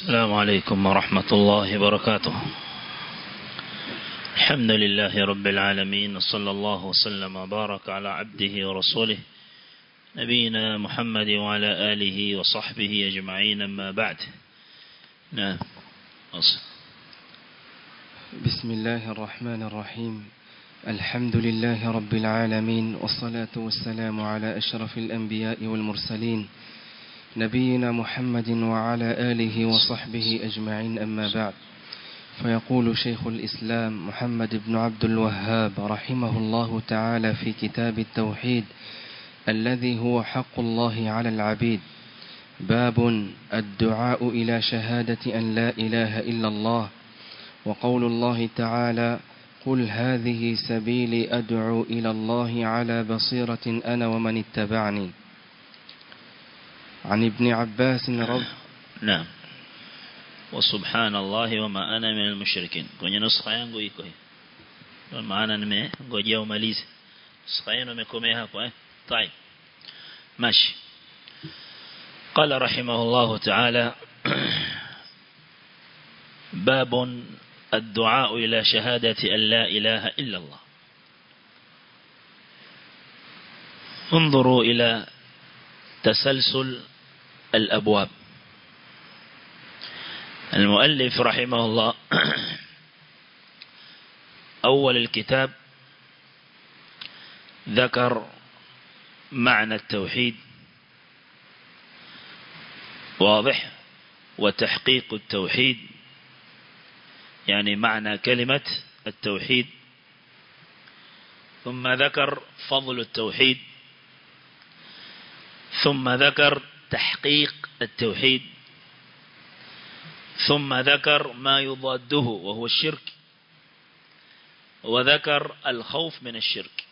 السلام عليكم ورحمة الله وبركاته الحمد لله رب العالمين صلى الله وسلم وبارك على عبده ورسوله نبينا محمد وعلى آله وصحبه أجمعين ما بعد نعم أصل. بسم الله الرحمن الرحيم الحمد لله رب العالمين والصلاة والسلام على أشرف الأنبياء والمرسلين نبينا محمد وعلى آله وصحبه أجمعين أما بعد فيقول شيخ الإسلام محمد بن عبد الوهاب رحمه الله تعالى في كتاب التوحيد الذي هو حق الله على العبيد باب الدعاء إلى شهادة أن لا إله إلا الله وقول الله تعالى قل هذه سبيلي أدعو إلى الله على بصيرة أنا ومن اتبعني عن ابن عباس رضي نعم وسبحان الله وما أنا من المشركين kwenye nuskha yangu iko hii ndio maana nimengojea umalize nuskha yenu imekomea hapo eh طيب ماشي قال رحمه الله تعالى باب الدعاء إلى شهادة أن لا إله إلا الله انظروا إلى تسلسل الأبواب المؤلف رحمه الله أول الكتاب ذكر معنى التوحيد واضح وتحقيق التوحيد يعني معنى كلمة التوحيد ثم ذكر فضل التوحيد ثم ذكر تحقيق التوحيد ثم ذكر ما يضاده وهو الشرك وذكر الخوف من الشرك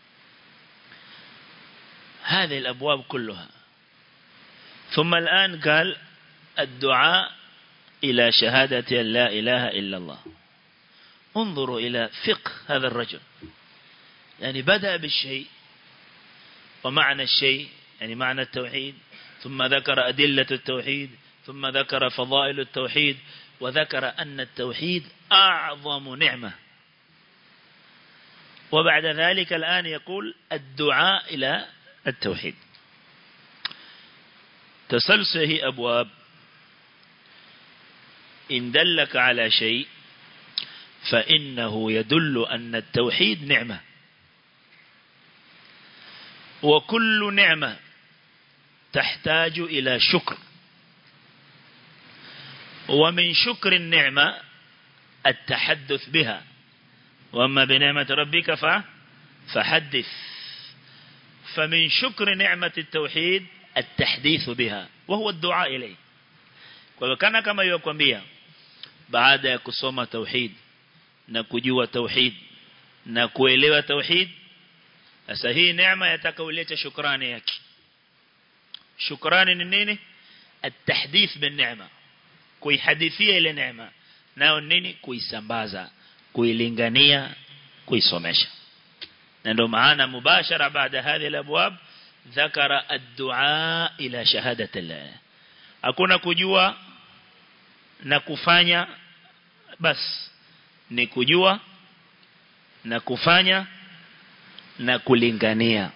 هذه الأبواب كلها ثم الآن قال الدعاء إلى شهادة أن لا إله إلا الله انظروا إلى فقه هذا الرجل يعني بدأ بالشيء ومعنى الشيء يعني معنى التوحيد ثم ذكر أدلة التوحيد ثم ذكر فضائل التوحيد وذكر أن التوحيد أعظم نعمة وبعد ذلك الآن يقول الدعاء إلى التوحيد تسلسله أبواب إن دلك على شيء فإنه يدل أن التوحيد نعمة وكل نعمة تحتاج إلى شكر ومن شكر النعمة التحدث بها وأما بنعمة ربك فحدث فمن شكر نعمة التوحيد التحديث بها وهو الدعاء إليه وكان كما يقوم بها baada ya kusoma tauhid na kujua tauhid na kuelewa tauhid sasa hii neema yataka ulete shukrani yake shukrani ni nini التحديث بالنعمه kuihadithia ile neema nayo nini kuisambaza kuilingania kuisomesha na ndio maana mubashara baada hadhi alabwab ذكر الدعاء إلى شهادة الله hakuna kujua na kufanya bas ni kujua na kufanya na kulingania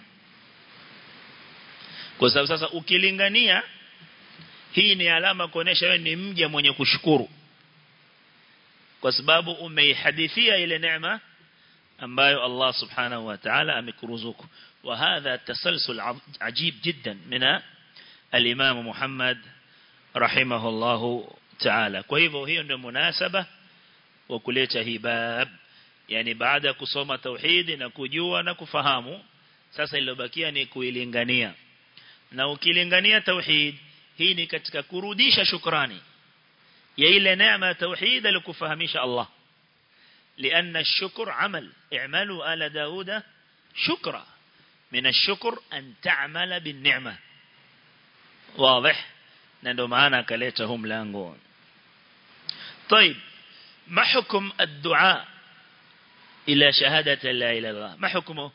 kwa sababu sasa ukilingania hii ni alama kuonesha wewe ni mja mwenye kushukuru kwa sababu umeihadithia ile neema ambayo Allah subhanahu wa ta'ala amekuruzuku وهذا تسلسل عجيب جدا من الإمام محمد رحمه الله تعالى kwa hivyo hiyo ndio munasaba wa kuleta hii bab yani baada ya kusoma tauhidi na kujua na kufahamu sasa iliyobakia ni kuilingania na ukilingania tauhid hii ni katika kurudisha shukrani ya ile neema ya tauhid alikufahamisha Allah لأن الشكر عمل اعملوا آل داود شكرا من الشكر أن تعمل بالنعمة واضح نندو معنا كليتهم لانقون طيب ما حكم الدعاء إلى شهادة لا إله إلا الله ما حكمه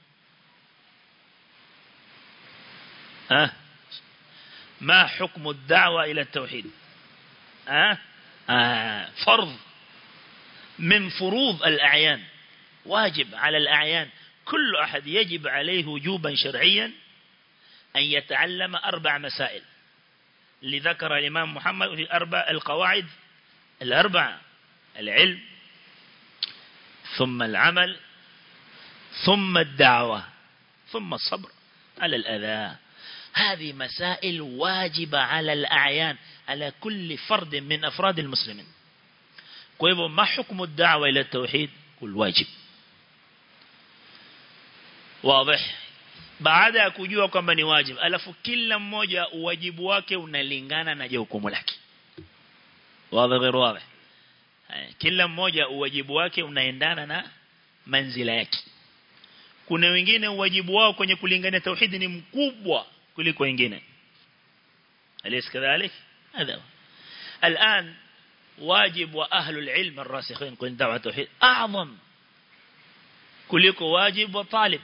ها ما حكم الدعوة إلى التوحيد ها آه فرض من فروض الأعيان واجب على الأعيان كل أحد يجب عليه وجوبا شرعيا أن يتعلم أربع مسائل لذكر الإمام محمد في أربع القواعد الأربع العلم ثم العمل ثم الدعوة ثم الصبر على الأذى هذه مسائل واجبة على الأعيان على كل فرد من أفراد المسلمين كيف ما حكم الدعوة إلى التوحيد والواجب واضح baada ya kujua kwamba ni wajibu alafu kila mmoja uwajibu wake unalingana na jukumu lake wazi غير واضح kila mmoja uwajibu wake unaendana na manzila yake kuna wengine uwajibu wao kwenye kulingania tauhidi ni mkubwa kuliko wengine alis kadhalik هذا الآن واجب وأهل العلم الراسخين كل دعوة توحيد أعظم kuliko واجب وطالب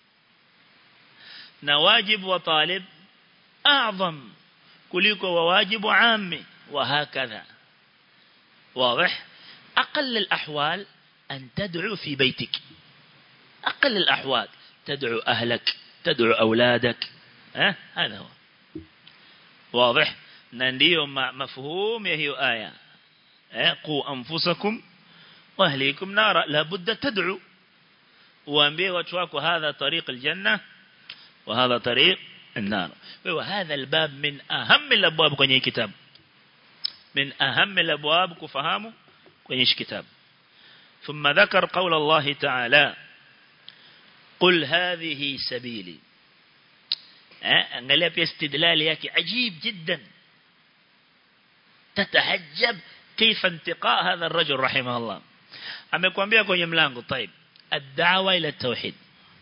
na wajib wa talib a'zam kuliko wa wajib wa ammi وهكذا واضح أقل الأحوال أن تدعو في بيتك أقل الأحوال تدعو أهلك تدعو أولادك ها هذا هو واضح ننديو مفهوم هي آية قوا أنفسكم وأهليكم نارا لابد تدعو وأنبيه وتواكو هذا طريق الجنة وهذا طريق النار وهذا الباب من أهم الأبواب kwenye كتاب من أهم الأبواب كفهامه kwenye كتاب ثم ذكر قول الله تعالى قل هذه سبيلي angalia pia istidlali yake ajib jiddan tatahajjab كيف انتقاء هذا الرجل رحمه الله amekwambia kwenye mlango طيب الدعوه الى التوحيد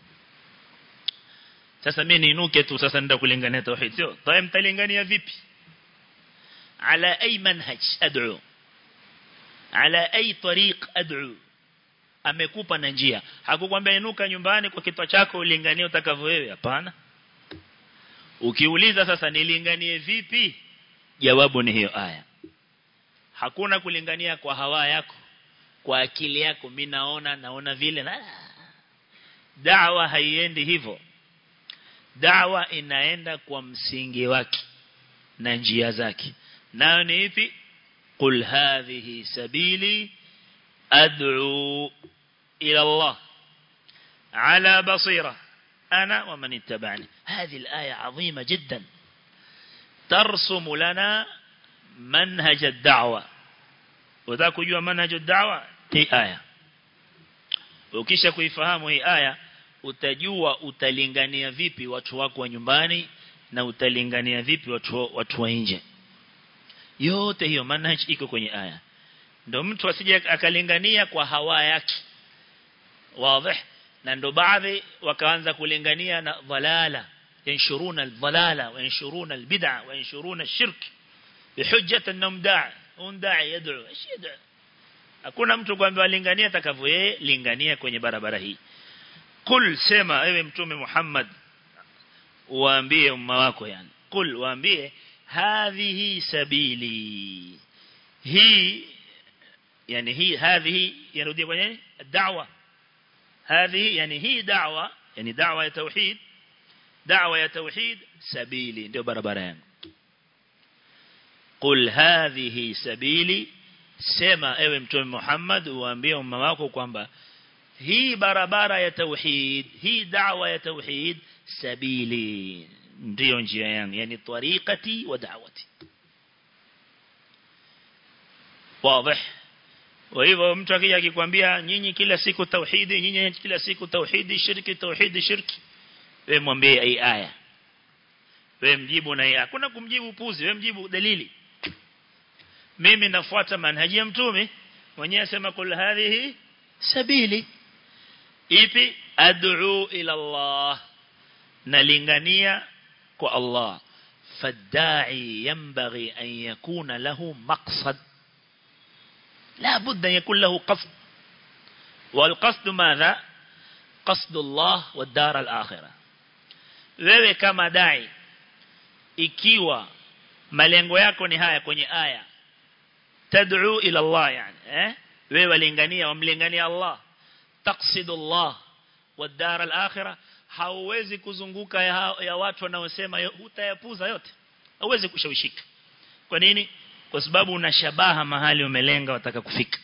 sasa mimi niinuke tu sasa nenda kulingania tauhid sio طيب mtalingania vipi على اي منهج ادعو على اي طريق ادعو amekupa na njia hakukwambia inuka nyumbani kwa kitwa chako ulinganie utakavyo wewe hapana ukiuliza sasa nilinganie vipi jawabu ni hiyo aya hakuna kulingania kwa hawa yako kwa akili yako mimi naona naona vile na da'wa haiendi hivyo da'wa inaenda kwa msingi wake na njia zake nayo ni ipi qul hadhihi sabili ad'u ila Allah على بصيرة أنا ومن اتبعني هذه الآية عظيمة جدا ترسم لنا منهج الدعوة وذاك جوا منهج الدعوة هي آية ukisha kuifahamu hii aya utajua utalingania vipi watu wako wa nyumbani na utalingania vipi watu watu wa nje yote hiyo manhaj iko kwenye aya ndio mtu asije akalingania kwa hawa yake wazi na ndo baadhi wakaanza kulingania na dhalala yanshuruna aldhalala wa yanshuruna albid'a wa yanshuruna ashirk bihujjat annahum da'a un da'i yad'u ايش yad'u hakuna mtu kwamba alingania atakavyo yeye lingania kwenye barabara hii kul sema ewe mtume Muhammad waambie umma wako yani kul waambie hadhihi sabili hii yani hii hadhihi yarudia kwenye da'wa هذه يعني هي دعوة يعني دعوة توحيد دعوة توحيد سبيلي ndio barabara yangu قل هذه سبيلي sema ewe mtume Muhammad uambie umma wako kwamba hii barabara ya tauhid hii da'wa ya tauhid sabili ndio njia yangu yani tariqati wa da'wati wazi Kwa hivyo mtu akija akikwambia nyinyi kila siku tauhidi, nyinyi kila siku tauhidi, shirki, tauhidi, shirki. Wewe mwambie hii aya. Wewe mjibu na hii. Hakuna kumjibu upuzi, wewe mjibu dalili. Mimi nafuata manhaji ya mtume, mwenyewe asema kul hadhihi sabili. Ipi ad'u ila Allah. Nalingania kwa Allah. فالداعي ينبغي أن يكون له مقصد لا بد أن يكون له قصد والقصد ماذا قصد الله والدار الآخرة wewe kama dai ikiwa malengo yako ni haya kwenye aya tad'u ila Allah yani eh wewe walingania wamlingania Allah taqsidu Allah والدار الآخرة hauwezi kuzunguka ya, ya watu wanaosema utayapuza yote hauwezi kushawishika kwa nini kwa sababu una shabaha mahali umelenga wataka kufika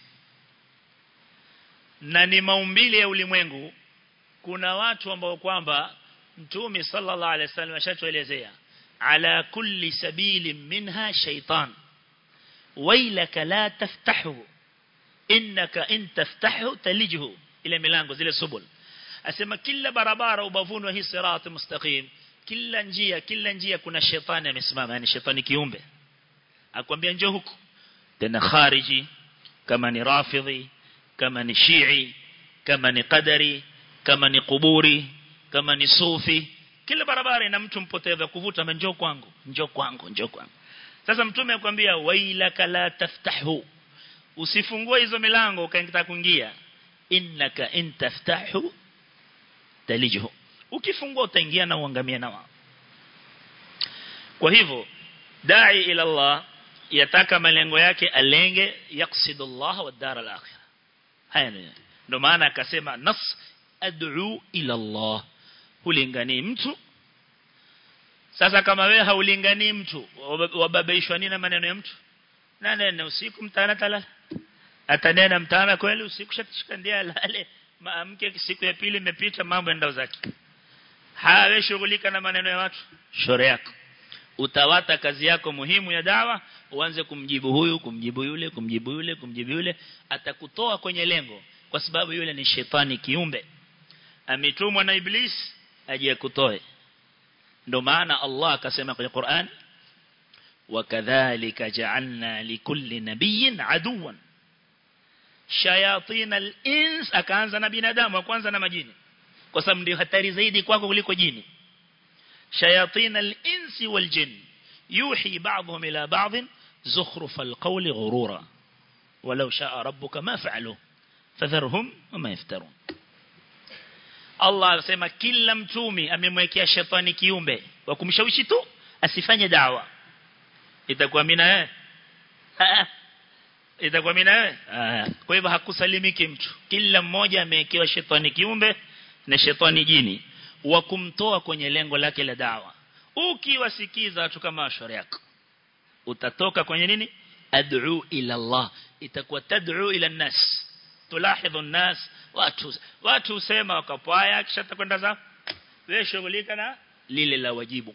na ni maumbile ya ulimwengu kuna watu ambao kwamba mtume sallallahu alaihi wasallam ashatuelezea ala kulli sabili minha shaytan wailaka la taftahu innaka in taftahu talijhu ile milango zile subul asema kila barabara ubavuni wa hii sirat mustaqim kila njia kila njia kuna shetani amesimama yani shetani kiumbe akwambia njoo huku tena khariji kama ni rafidhi kama ni shii kama ni qadari kama ni kuburi kama ni sufi kila barabara ina mtu mpotevu kuvuta njoo kwangu njoo kwangu njoo kwangu sasa mtume akwambia wailaka la taftahu usifungue hizo milango ukaingia kuingia innaka in taftahu talijhu ukifungua utaingia na uangamia na wao kwa hivyo dai ila Allah yataka malengo yake alenge yaksidu Allah wa dar al-akhirah haya ndio maana akasema nas ad'u ila Allah hulingani mtu sasa kama wewe haulingani mtu wababaishwa nini na maneno ya mtu na nene usiku mtana talala atanena mtana kweli usiku shatishikandia lale maamke siku ya pili imepita mambo endao zake hawe shughulika na maneno ya watu shore yako utawata kazi yako muhimu ya dawa uanze kumjibu huyu kumjibu yule kumjibu yule kumjibu yule atakutoa kwenye lengo kwa sababu yule ni shetani kiumbe ametumwa na iblis aje kutoe ndio maana Allah akasema kwenye Qur'an wakadhalika ja'alna likulli nabiyyin aduwan shayatin al-ins akaanza na binadamu wa kwanza na majini kwa sababu ndio hatari zaidi kwako kuliko jini shayatin al-insi wal jin yuhi ba'dhum ila ba'd zukhruf al-qawl ghurura walau sha'a rabbuka ma fa'alu fadharhum wama yaftarun Allah anasema kila mtumi amemwekea shetani kiumbe wa kumshawishi tu asifanye dawa itakuwa mimi na wewe itakuwa mimi na wewe kwa hivyo hakusalimiki mtu kila mmoja amewekewa shetani kiumbe na shetani jini wa kumtoa kwenye lengo lake la dawa ukiwasikiza watu kama washari yako utatoka kwenye nini ad'u ila Allah itakuwa tad'u ila nas tulahidhu nas watu watu usema wakapwaya kisha takwenda za wewe shughulika na lile la wajibu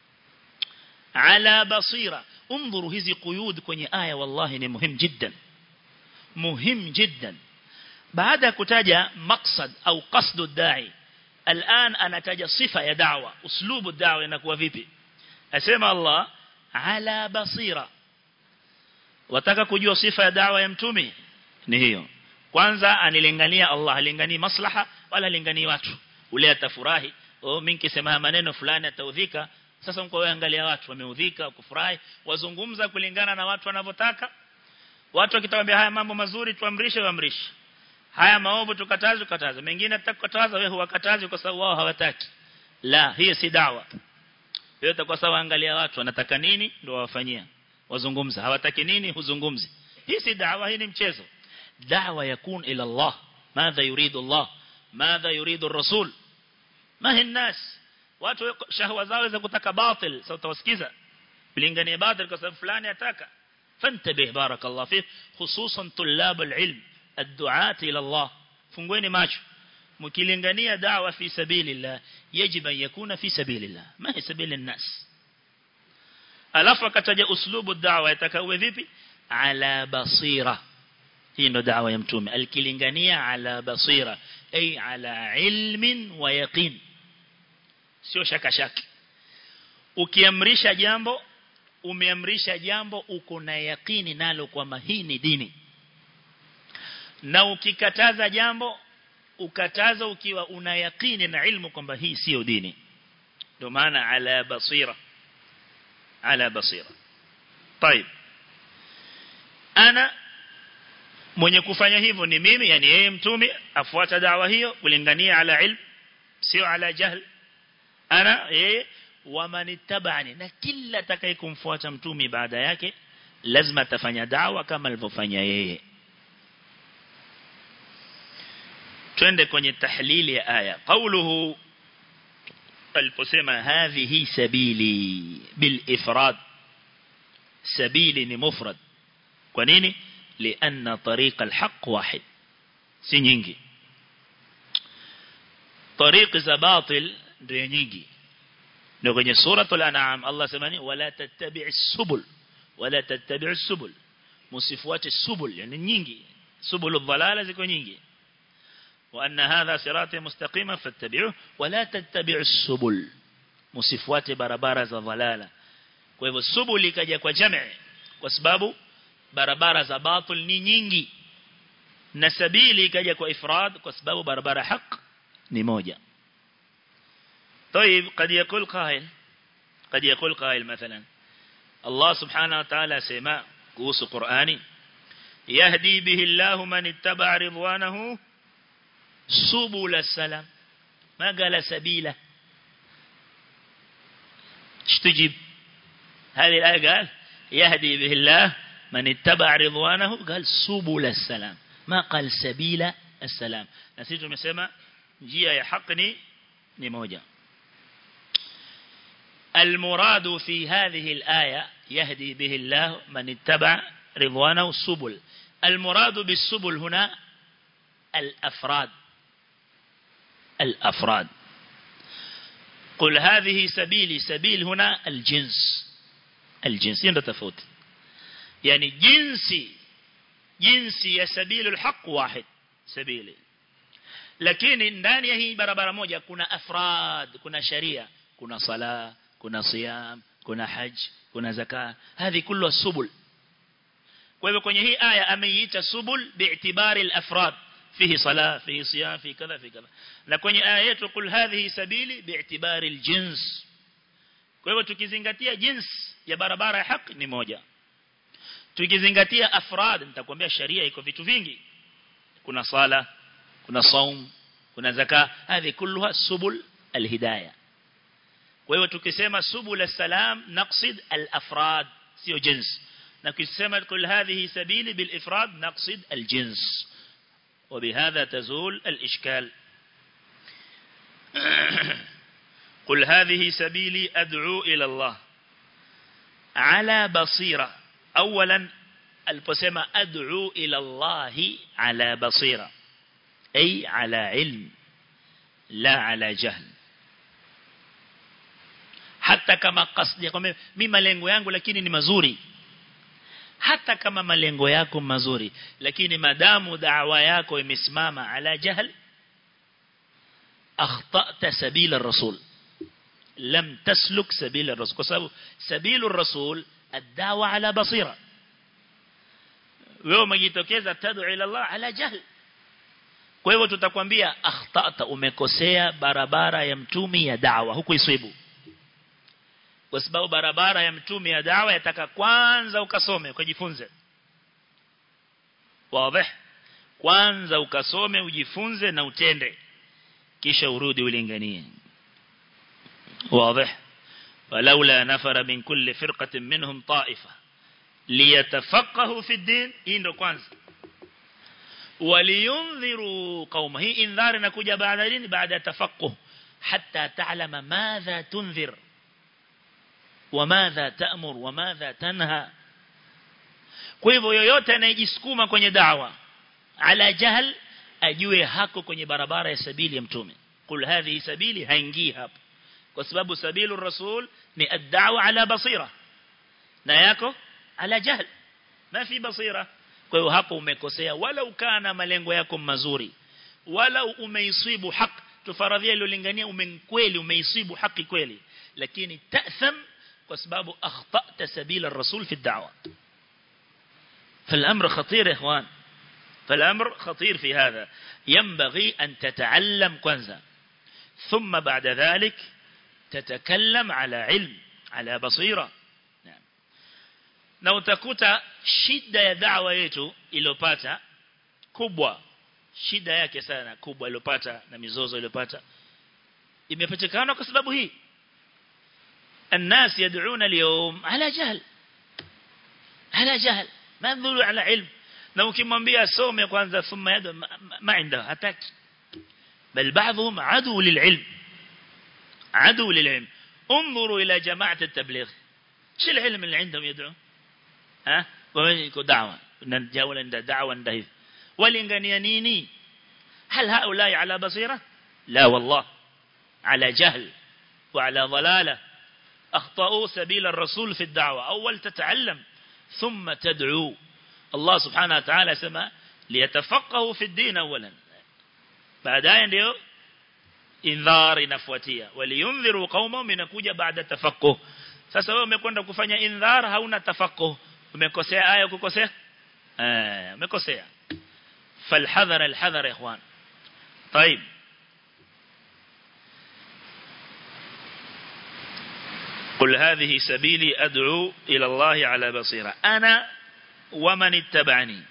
ala basira انظروا hizi quyud kwenye aya wallahi ni muhimu jiddan muhimu jiddan baada ya kutaja maksad au qasdu dai الان anataja sifa ya da'wa uslubu da'wa inakuwa vipi asema Allah ala basira wataka kujua sifa ya da'wa ya mtume ni hiyo kwanza anilingania Allah alinganii maslaha wala alinganii watu ule atafurahi oh mimi nikisema maneno fulani ataudhika sasa mko wewe angalia watu wameudhika kufurahi wazungumza kulingana na watu wanavyotaka watu wakitawaambia haya mambo mazuri tuamrishe waamrishe haya maovu tukataze tukataze mengine tutakataza wewe huwakatazi kwa sababu wao hawataki la hiyo si dawa hiyo itakuwa sawa angalia watu wanataka nini ndio wawafanyia wazungumza hawataki nini huzungumzi hii si dawa hii ni mchezo dawa yakun ila Allah madha yuridu Allah madha yuridu الرسول ما هي الناس watu shahwa zao za kutaka batil sasa utawasikiza kulingania batil kwa sababu fulani ataka fantabih barakallahu fi hususan tulab alilm الدعاة إلى الله fungueni macho mkilingania dawa fi sabilillah yajib an yakuna fi sabilillah ma hi sabili nas alafu akataja uslubu da'wa itakawe vipi ala basira hii ndo da'wa ya mtume alkilingania ala basira ay ala ilmin wa yaqin sio shaka shaki ukiamrisha jambo umeamrisha jambo uko na yakini nalo kwamba hii ni dini na ukikataza jambo ukataza ukiwa una yakini na ilmu kwamba hii sio dini ndio maana ala basira ala basira طيب ana mwenye kufanya hivyo ni mimi yani yeye mtume afuata dawa hiyo kulingania ala ilm sio ala jahl ana yeye wamanittabani na kila atakayekumfuata mtume baada yake lazima atafanya dawa kama alivyofanya yeye twende kwenye tahlili ya aya qawluhu aliposema hadhihi sabili bil ifrad sabili ni mufrad kwa nini lianna tariqa alhaq wahid si nyingi tariqi za batil ndio nyingi ndio kwenye suratul an'am Allah semani wala tattabi'is subul wala tattabi'is subul musifuate subul yani nyingi subulul dhalala ziko nyingi وأن هذا صراطي مستقيما فاتبعوه ولا تتبعوا السبل msifuate barabara za dhalala kwa hivyo subuli ikaja kwa jamii kwa sababu barabara za batil ni nyingi na sabili ikaja kwa ifrad kwa sababu barabara haq ni moja طيب قد يقول قائل قد يقول قائل مثلا الله سبحانه وتعالى سما قوس قرآني يهدي به الله من اتبع رضوانه سبل السلام ما قال سبيله ايش تجيب هذه الآية قال يهدي به الله من اتبع رضوانه قال سبل السلام ما قال سبيل السلام نسيت مسمى njia ya haki ni ni moja المراد في هذه الآية يهدي به الله من اتبع رضوانه السبل المراد بالسبل هنا الأفراد الأفراد قل هذه سبيلي سبيل هنا الجنس الجنس ينده تفوت يعني جنسي جنسي يا سبيل الحق واحد سبيلي lakini ndani ya hii barabara moja kuna afrad kuna sharia kuna sala kuna siyam kuna haj kuna zaka hizi kullu subul kwa hivyo kwenye hii aya ameiita subul bi'tibari al-afrad fihi sala fihi siyam fi kadha fi kadha na kwenye aya yetu kul hadhihi sabili bi'tibari al-jins kwa hivyo tukizingatia jins ya barabara ya haki ni moja tukizingatia afrad nitakwambia sharia iko vitu vingi kuna sala kuna saum kuna zaka hizi kulluha subul alhidayah kwa hiyo tukisema subul salam naqsid alafrad sio jins na tukisema kul hadhihi sabili bil ifrad naqsid aljins وبهذا تزول الإشكال قل هذه سبيلي أدعو إلى الله على بصيرة أولا البسمة أدعو إلى الله على بصيرة أي على علم لا على جهل hata kama kasdi kwamba mimi malengo yangu lakini ni mazuri hata kama malengo yako mazuri lakini madamu da'wa yako imesimama ala jahl akhtata sabila rasul lam tasluk sabila rasul kwa sababu sabilu rasul ad-da'wa ala basira wewe umejitokeza tad'u ila Allah ala jahl kwa hivyo tutakwambia akhtata umekosea barabara ya mtumi ya da'wa huku iswibu kwa sababu barabara ya mtume ya dawa yataka kwanza ukasome ukajifunze wazi kwanza ukasome ujifunze na utende kisha urudi ulinganie wazi walaula nafara min kulli firqatin minhum ta'ifa liyatafaqahu fi din hii ndo kwanza waliyundhiru qauma hii indhar inakuja baada nini baada tafaqquh hatta ta'lama madha tunzir وماذا تأمر وماذا تنهى kwa hivyo yoyote anayejisukuma kwenye dawa ala jahl ajue hako kwenye barabara ya sabili ya mtume kul hadhi sabili haingii hapo kwa sababu sabilu rasul ni ad-da'wa ala basira na yako ala jahl ma fi basira kwa hiyo hapo umekosea wala ukana malengo yako mazuri wala umeisibu haki tufaradhia ilolingania umenkweli umeisibu haki kweli lakini ta'tham kwa sababu akhtata sabila الرسول في الدعوة فالأمر خطير يا إخوان فالأمر خطير في هذا ينبغي أن تتعلم كنزا ثم بعد ذلك تتكلم على علم على بصيرة نعم na utakuta shida ya da'wa yetu iliyopata kubwa shida yake sana kubwa iliyopata na mizozo iliyopata imepatikana kwa sababu hii الناس يدعون اليوم على جهل ala jahl ma yadullu ala ilm na ukimwambia some kwanza thumma yadu ma inda hataki bal baadhum adu lililm adu lililm انظروا الى جماعه التبليغ شو العلم اللي عندهم يدعو ها ويكو دعوه نجاول دعوه ndio walingania nini هل هؤلاء على بصيره لا والله على جهل وعلى ضلاله اخطاوا سبيل الرسول في الدعوه اول تتعلم ثم تدعو الله سبحانه وتعالى سما ليتفقهوا في الدين اولا baadaye ndio indhar inafuatia waliyundhiru qaumahum inakuja baada tafaqquh sasa wewe umekwenda kufanya indhar hauna tafaqquh umekosea aya kukosea eh umekosea falhadhar alhadhar ya ikhwan طيب قل هذه سبيلي أدعو إلى الله على بصيرة أنا ومن اتبعني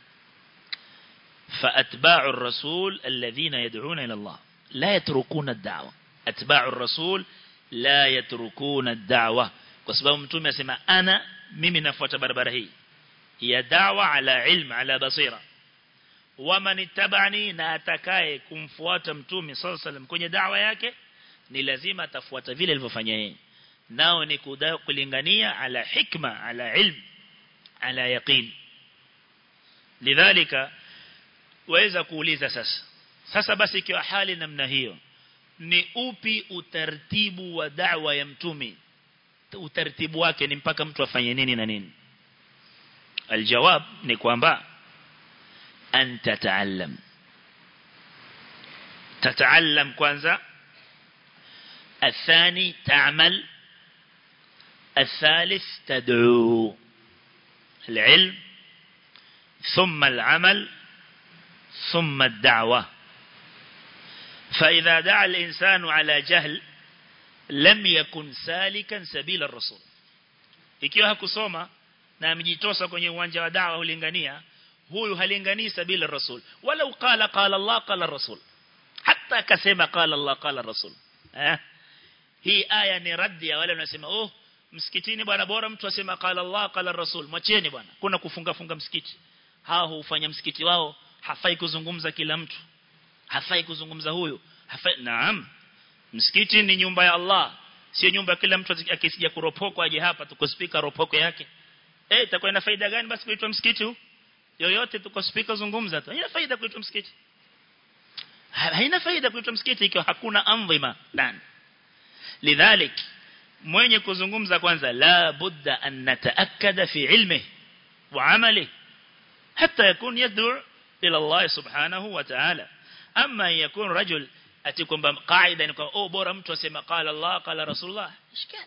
فأتباع الرسول الذين يدعون إلى الله لا يتركون الدعوة أتباع الرسول لا يتركون الدعوة وسبب متوم يسمى أنا ممي نفوت بربره هي دعوة على علم على بصيرة ومن اتبعني ناتكاي kumfuata mtume صلى الله عليه وسلم kwenye da'wa yake ni lazima atafuata vile alivyofanya yeye nao ni kulingania ala hikma ala ilm ala yaqin lidhalika waweza kuuliza sasa sasa basi ikiwa hali namna hiyo ni upi utaratibu wa da'wa ya mtume utaratibu wake ni mpaka mtu afanye nini na nini aljawab ni kwamba an tataallam tataallam kwanza الثاني تعمل الثالث تدعو العلم ثم العمل ثم الدعوة فإذا دعا الإنسان على جهل لم يكن سالكا سبيل الرسول ikiwa hakusoma na amejitosa kwenye uwanja wa dawa hulingania huyu halinganii sabila rasul wala qala qala Allah qala rasul hata akasema qala Allah qala rasul eh hii aya ni raddi ya wale wanasema oh msikitini bwana bora mtu asema qala Allah qala rasul mwacheni bwana kuna kufunga funga msikiti hao hufanya msikiti wao hafai kuzungumza kila mtu hafai kuzungumza huyu hafai naam msikiti ni nyumba ya Allah sio nyumba kila mtu akisija kuropoko aje hapa tuko speaker ropoko yake eh itakuwa ina faida gani basi kuitwa msikiti huu yoyote tuko speaker zungumza tu haina faida kuitwa msikiti haina faida kuitwa msikiti ikiwa hakuna anzima ndani lidhalik mwenye kuzungumza kwanza la budda an nataakkada fi ilmi wa amali hatta yakun yad'u ila Allah subhanahu wa ta'ala amma yakun rajul ati kwamba kaida ni kwamba oh bora mtu asema qala Allah qala Rasulullah ishkal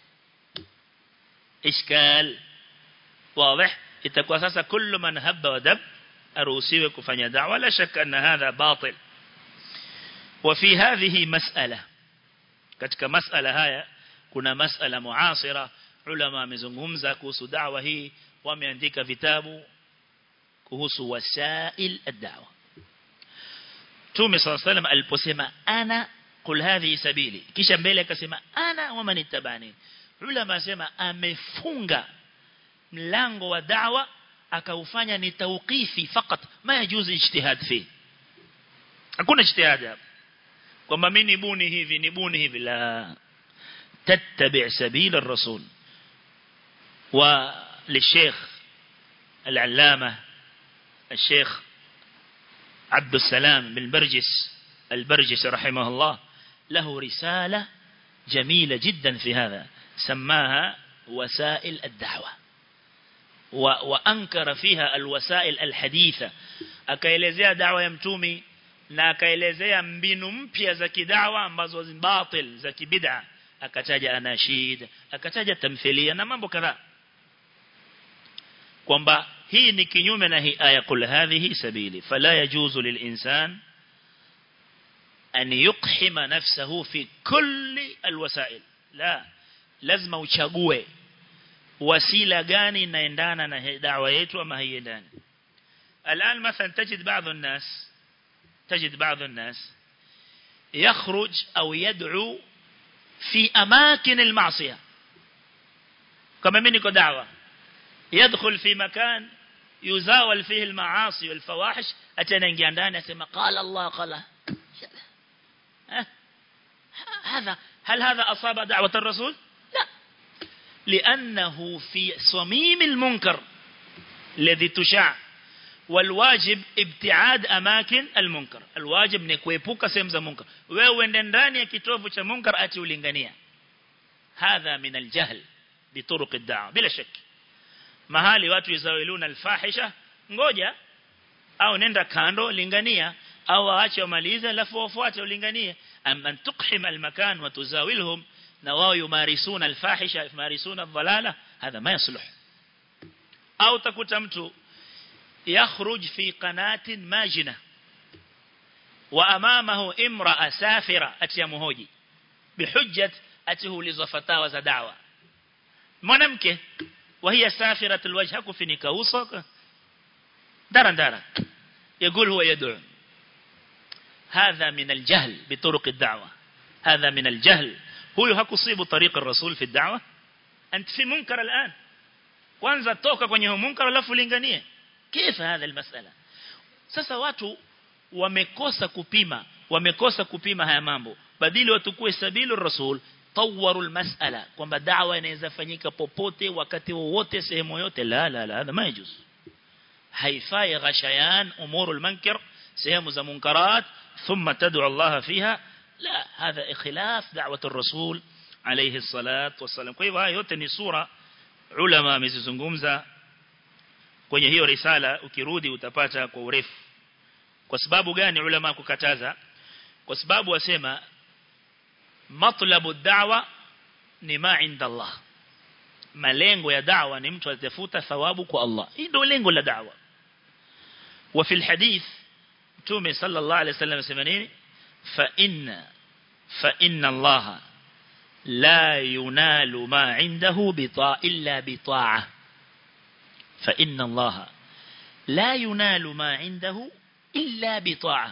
ishkal واضح itakuwa sasa kullu man habba wa dab aruhusiwe kufanya da'wa la shaka anna hadha batil وفي هذه مسألة katika masala haya kuna masala muasira ulama wamezungumza kuhusu da'wa hii wameandika vitabu kuhusu wasail ad-da'wa Tume صلى الله عليه وسلم aliposema ana kul hadhi sabili kisha mbele akasema ana wa man ittabani ulama asema amefunga mlango wa da'wa akaufanya ni tawqifi fakat ma yajuzu ijtihad fi hakuna ijtihad hapa kwamba mimi nibuni hivi nibuni hivi la tattabi' sabila ar-rasul wa للشيخ العلامة الشيخ عبد السلام بن برجس البرجس رحمه الله له رسالة جميلة جدا في هذا سماها وسائل الدعوة وأنكر فيها الوسائل الحديثة akaelezea dawa ya mtumi na akaelezea mbinu mpya za kidawa ambazo ni batil za kibid'a akataja anashid akataja tamthilia na mambo kadhaa kwamba hii ni kinyume na hii aya kul hadhihi sabili fala yajuzu lilinsan an yuqhima nafsahu fi kulli alwasail la lazima uchague wasila gani inaendana na da'wa yetu ama haiendani الآن مثلا تجد بعض الناس تجد بعض الناس يخرج أو يدعو في أماكن المعصية كما منك دعوة يدخل في مكان يزاول فيه المعاصي والفواحش أتنا نجي عندنا يسمى قال الله قال هذا هل هذا أصاب دعوة الرسول لا لأنه في صميم المنكر الذي تشاع والواجب ابتعاد أماكن المنكر الواجب نكويبوك سيمز المنكر ووندنداني كتوفو cha munkar ati ulingania هذا من الجهل بطرق الدعوة بلا شك mahali watu yuzawiluna alfahisha ngoja au nenda kando lingania au aache wamalize alafu wafuate ulinganie amma tuqhim almakan wa tuzawilhum na wao yumarisuna alfahisha yumarisuna dhalala hadha ma yasluh au takuta mtu yakhruj fi qanatin majina wa amamahu imra'a safira atiyamuhoji bihujjat atihuliza fatawa za da'wa mwanamke وهي سافرة الوجه كفنك وصك درا درا يقول هو يدعو هذا من الجهل بطرق الدعوة هذا من الجهل هو هكصيب طريق الرسول في الدعوة أنت في منكر الآن kwanza toka kwenye munkar alafu linganie kifa hadha almasala sasa watu wamekosa kupima wamekosa kupima haya mambo badili watukue sabilu rasul tawaru almas'ala kwamba da'wa inaweza fanyika popote wakati wowote sehemu yote la la la hadha majuz haifai ghashayan umuru almunkar sehemu za munkarat thumma tad'u Allah fiha la hadha ikhilaf da'wat ar-rasul alayhi salatu wasalam kwa hivyo haya yote ni sura ulama amezizungumza kwenye hiyo risala ukirudi utapata kwa urefu kwa sababu gani ulama kukataza kwa sababu wasema matlabu da'wa ni ma inda Allah malengo ya da'wa ni mtu atafuta thawabu kwa Allah hii ndio lengo la da'wa wa fil hadith mtume sallallahu alayhi wasallam asema nini fa inna fa inna Allah la yunalu ma indahu bita illa bita'a fa inna Allah la yunalu ma indahu illa bita'a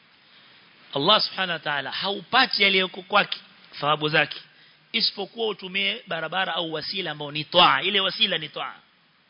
Allah subhanahu wa ta'ala haupati yaliyoko kwake thawabu zake isipokuwa utumie barabara au wasila ambao ni toa ile wasila ni toa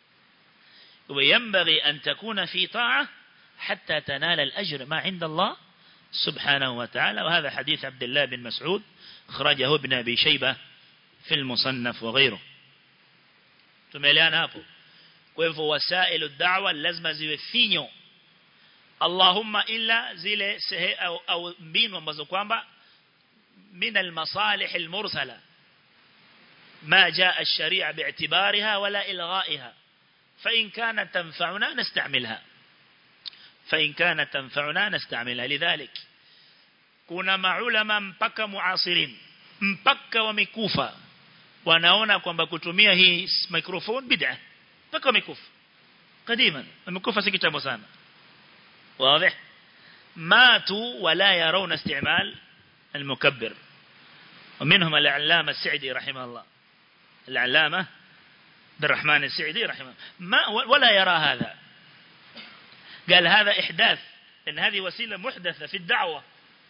وينبغي أن تكون في طاعة حتى تنال الأجر ما عند الله سبحانه وتعالى وهذا حديث عبد الله بن مسعود خرجه ابن أبي شيبة في المصنف وغيره تميلان هابو كيف وسائل الدعوة لازم زي فينيو Allahumma illa zile sehe au, au mbinu ambazo kwamba min almasalih almursala ما جاء الشريعة باعتبارها ولا إلغائها فإن كانت تنفعنا نستعملها فإن كانت تنفعنا نستعملها لذلك كنا معلما mpaka muasirin mpaka wamekufa wanaona kwamba kutumia hii microphone bid'a mpaka wamekufa قديما wamekufa si kitambo sana واضح ماتوا ولا يرون استعمال المكبر ومنهم العلامة السعدي رحمه الله العلامة عبد الرحمن السعدي رحمه ما ولا يرى هذا قال هذا إحداث إن هذه وسيلة محدثة في الدعوة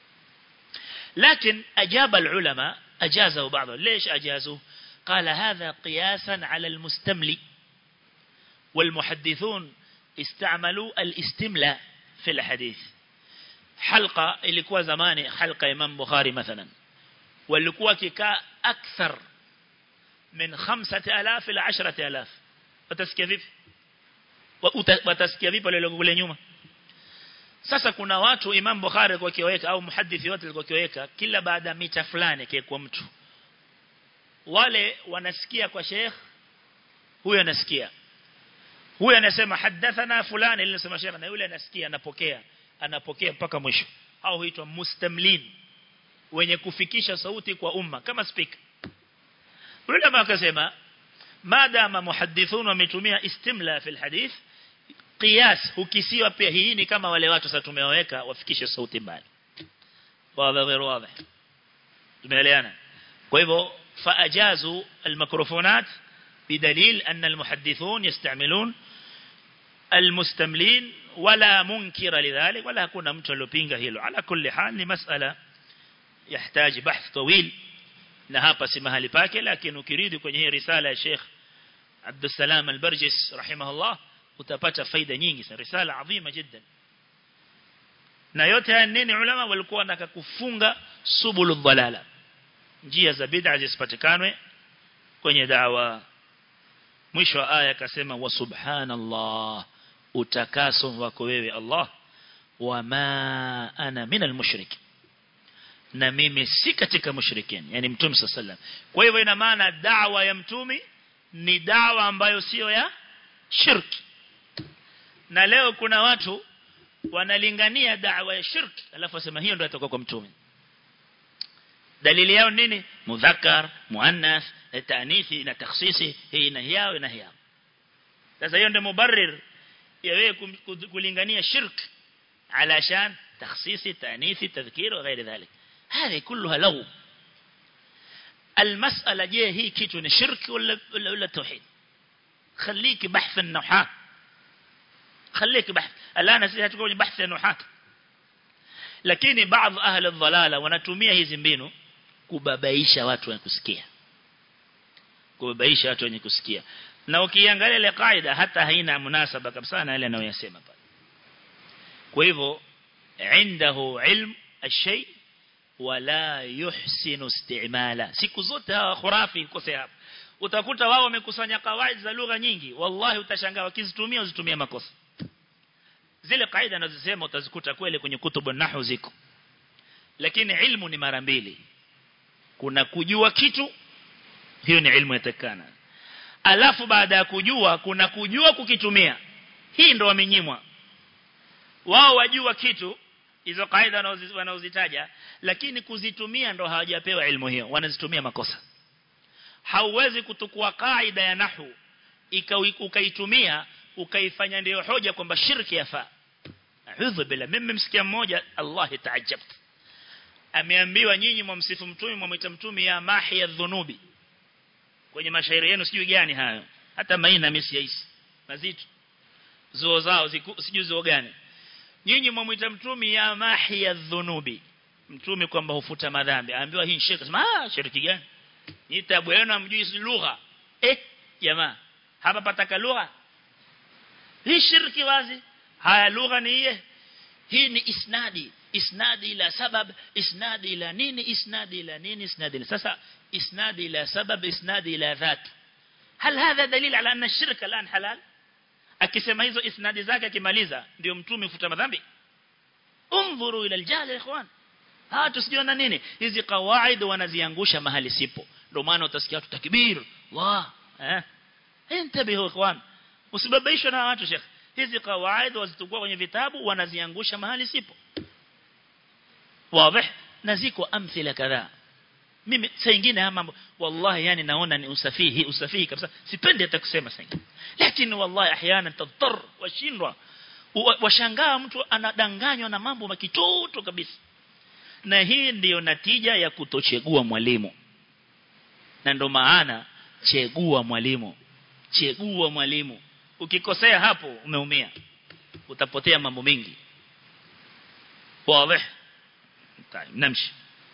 لكن أجاب العلماء أجازه بعضهم ليش أجازوا قال هذا قياسا على المستملي والمحدثون استعملوا الاستملاء في الحديث حلقة ilikuwa zamani حلقة إمام بخاري مثلا walikuwa kikaa akthar min 5000 ila 10000 watasikia vipi watasikia vipi wale kule nyuma sasa kuna watu Imam Bukhari alikuwa kiweka au muhaddithi wote alikuwa kiweka kila baada mita fulani kwa mtu wale wanasikia kwa sheikh huyo anasikia huyo anasema hadathana fulani ile anasema sheikh na yule anasikia anapokea anapokea mpaka mwisho au huitwa mustamlin wenye kufikisha sauti kwa umma kama speaker ulama akasema madama muhaddithun wametumia istimla fi alhadith qiyas hukisiwa pia hii ni kama wale watu sasa tumewaweka wafikishe sauti mbali wazi غير واضح tumeelewana kwa hivyo faajazu almikrofonat بدليل أن المحدثون يستعملون المستملين ولا منكر لذلك ولا كنا متلوبينغا هيلو على كل حال لمسألة يحتاج بحث طويل na hapa si mahali pake lakini ukirudi kwenye hii risala ya Sheikh Abdul Salam al-Barjis rahimahullah utapata faida nyingi sana risala adhima jiddan na yote haya nini ulama walikuwa wanataka kufunga subulu dhalala njia za bid'a zisipatikanwe kwenye dawa mwisho wa aya akasema wa subhanallah utakaso wako wewe Allah wama ana minal mushrik na mimi si katika mushrikin yani mtume sallallahu kwa hivyo ina maana da'wa ya mtume ni dawa ambayo sio ya shirki na leo kuna watu wanalingania da'wa ya shirki alafu wasema hiyo ndio itakuwa kwa mtume dalili yao nini mudhakkar muannas taanithi na takhsisi hii na yao na yao sasa hiyo ndio mubarrir ya wewe kulingania shirk علشان تخصيص تانيث تذكير وغير ذلك هذه كلها لغو المسألة جيه هي كيتو شرك ولا ولا, ولا توحيد خليك بحث النحاة خليك بحث الآن سيها تقول بحث النحاة lakini baadhi ahli dhalala wanatumia hizi mbinu kubabaisha watu wenye kusikia kubabaisha watu wenye kusikia na ukiangalia ile kaida hata haina munasaba kabisa na ile anayosema pale kwa hivyo عنده علم الشيء ولا يحسن استعماله siku zote hawa khurafi kosea hapa utakuta wao wamekusanya kawaida za lugha nyingi wallahi utashangaa wakizitumia uzitumia makosa zile kaida anazosema utazikuta kweli kwenye kutubu nahwu ziko lakini ilmu ni mara mbili kuna kujua kitu hiyo ni ilmu yatakana alafu baada ya kujua kuna kujua kukitumia hii ndo wamenyimwa wao wajua kitu hizo kaida wanaozitaja lakini kuzitumia ndo hawajapewa ilmu hiyo wanazitumia makosa hauwezi kutukua kaida ya nahwu ukaitumia ukaifanya ndio hoja kwamba shirki yafaa a'udhu bila mimi msikia mmoja Allah taajab ameambiwa nyinyi mwamsifu mtume mwamwita mtume ya mahi ya dhunubi kwenye mashairi yenu sijui gani hayo hata maina mimi siyaisi mazito zuo zao sijui zuo gani nyinyi mwamwita mtume ya mahi ya dhunubi mtume kwamba hufuta madhambi aambiwa hii shirki sema ah shirki gani ni tabu yenu amjui lugha eh jamaa hapa pataka lugha hii shirki wazi haya lugha ni iye hii ni isnadi isnadi ila sabab isnadi ila nini isnadi ila nini isnadi ila sasa isnadi ila sabab isnadi ila dhat هل هذا دليل على أن الشرك الآن حلال akisema hizo isnadi zake akimaliza ndio mtume ufuta madhambi unzuru ila aljahil ikhwan ha tusijiona nini hizi kawaida wanaziangusha mahali sipo ndio maana utasikia watu takbir Allah eh intabihu ikhwan usibabaishwe na watu shekh hizi kawaida wazitukua kwenye vitabu wanaziangusha mahali sipo wazi na ziko amthila kadhaa mimi saa nyingine haya mambo wallahi yani naona ni usafihi usafihi kabisa sipendi hata kusema sasa lakini wallahi ahyana tadhar washindwa washangaa mtu anadanganywa na mambo makitoto kabisa na hii ndiyo natija ya kutochegua mwalimu na ndo maana chegua mwalimu chegua mwalimu ukikosea hapo umeumia utapotea mambo mengi wazi طيب نمشي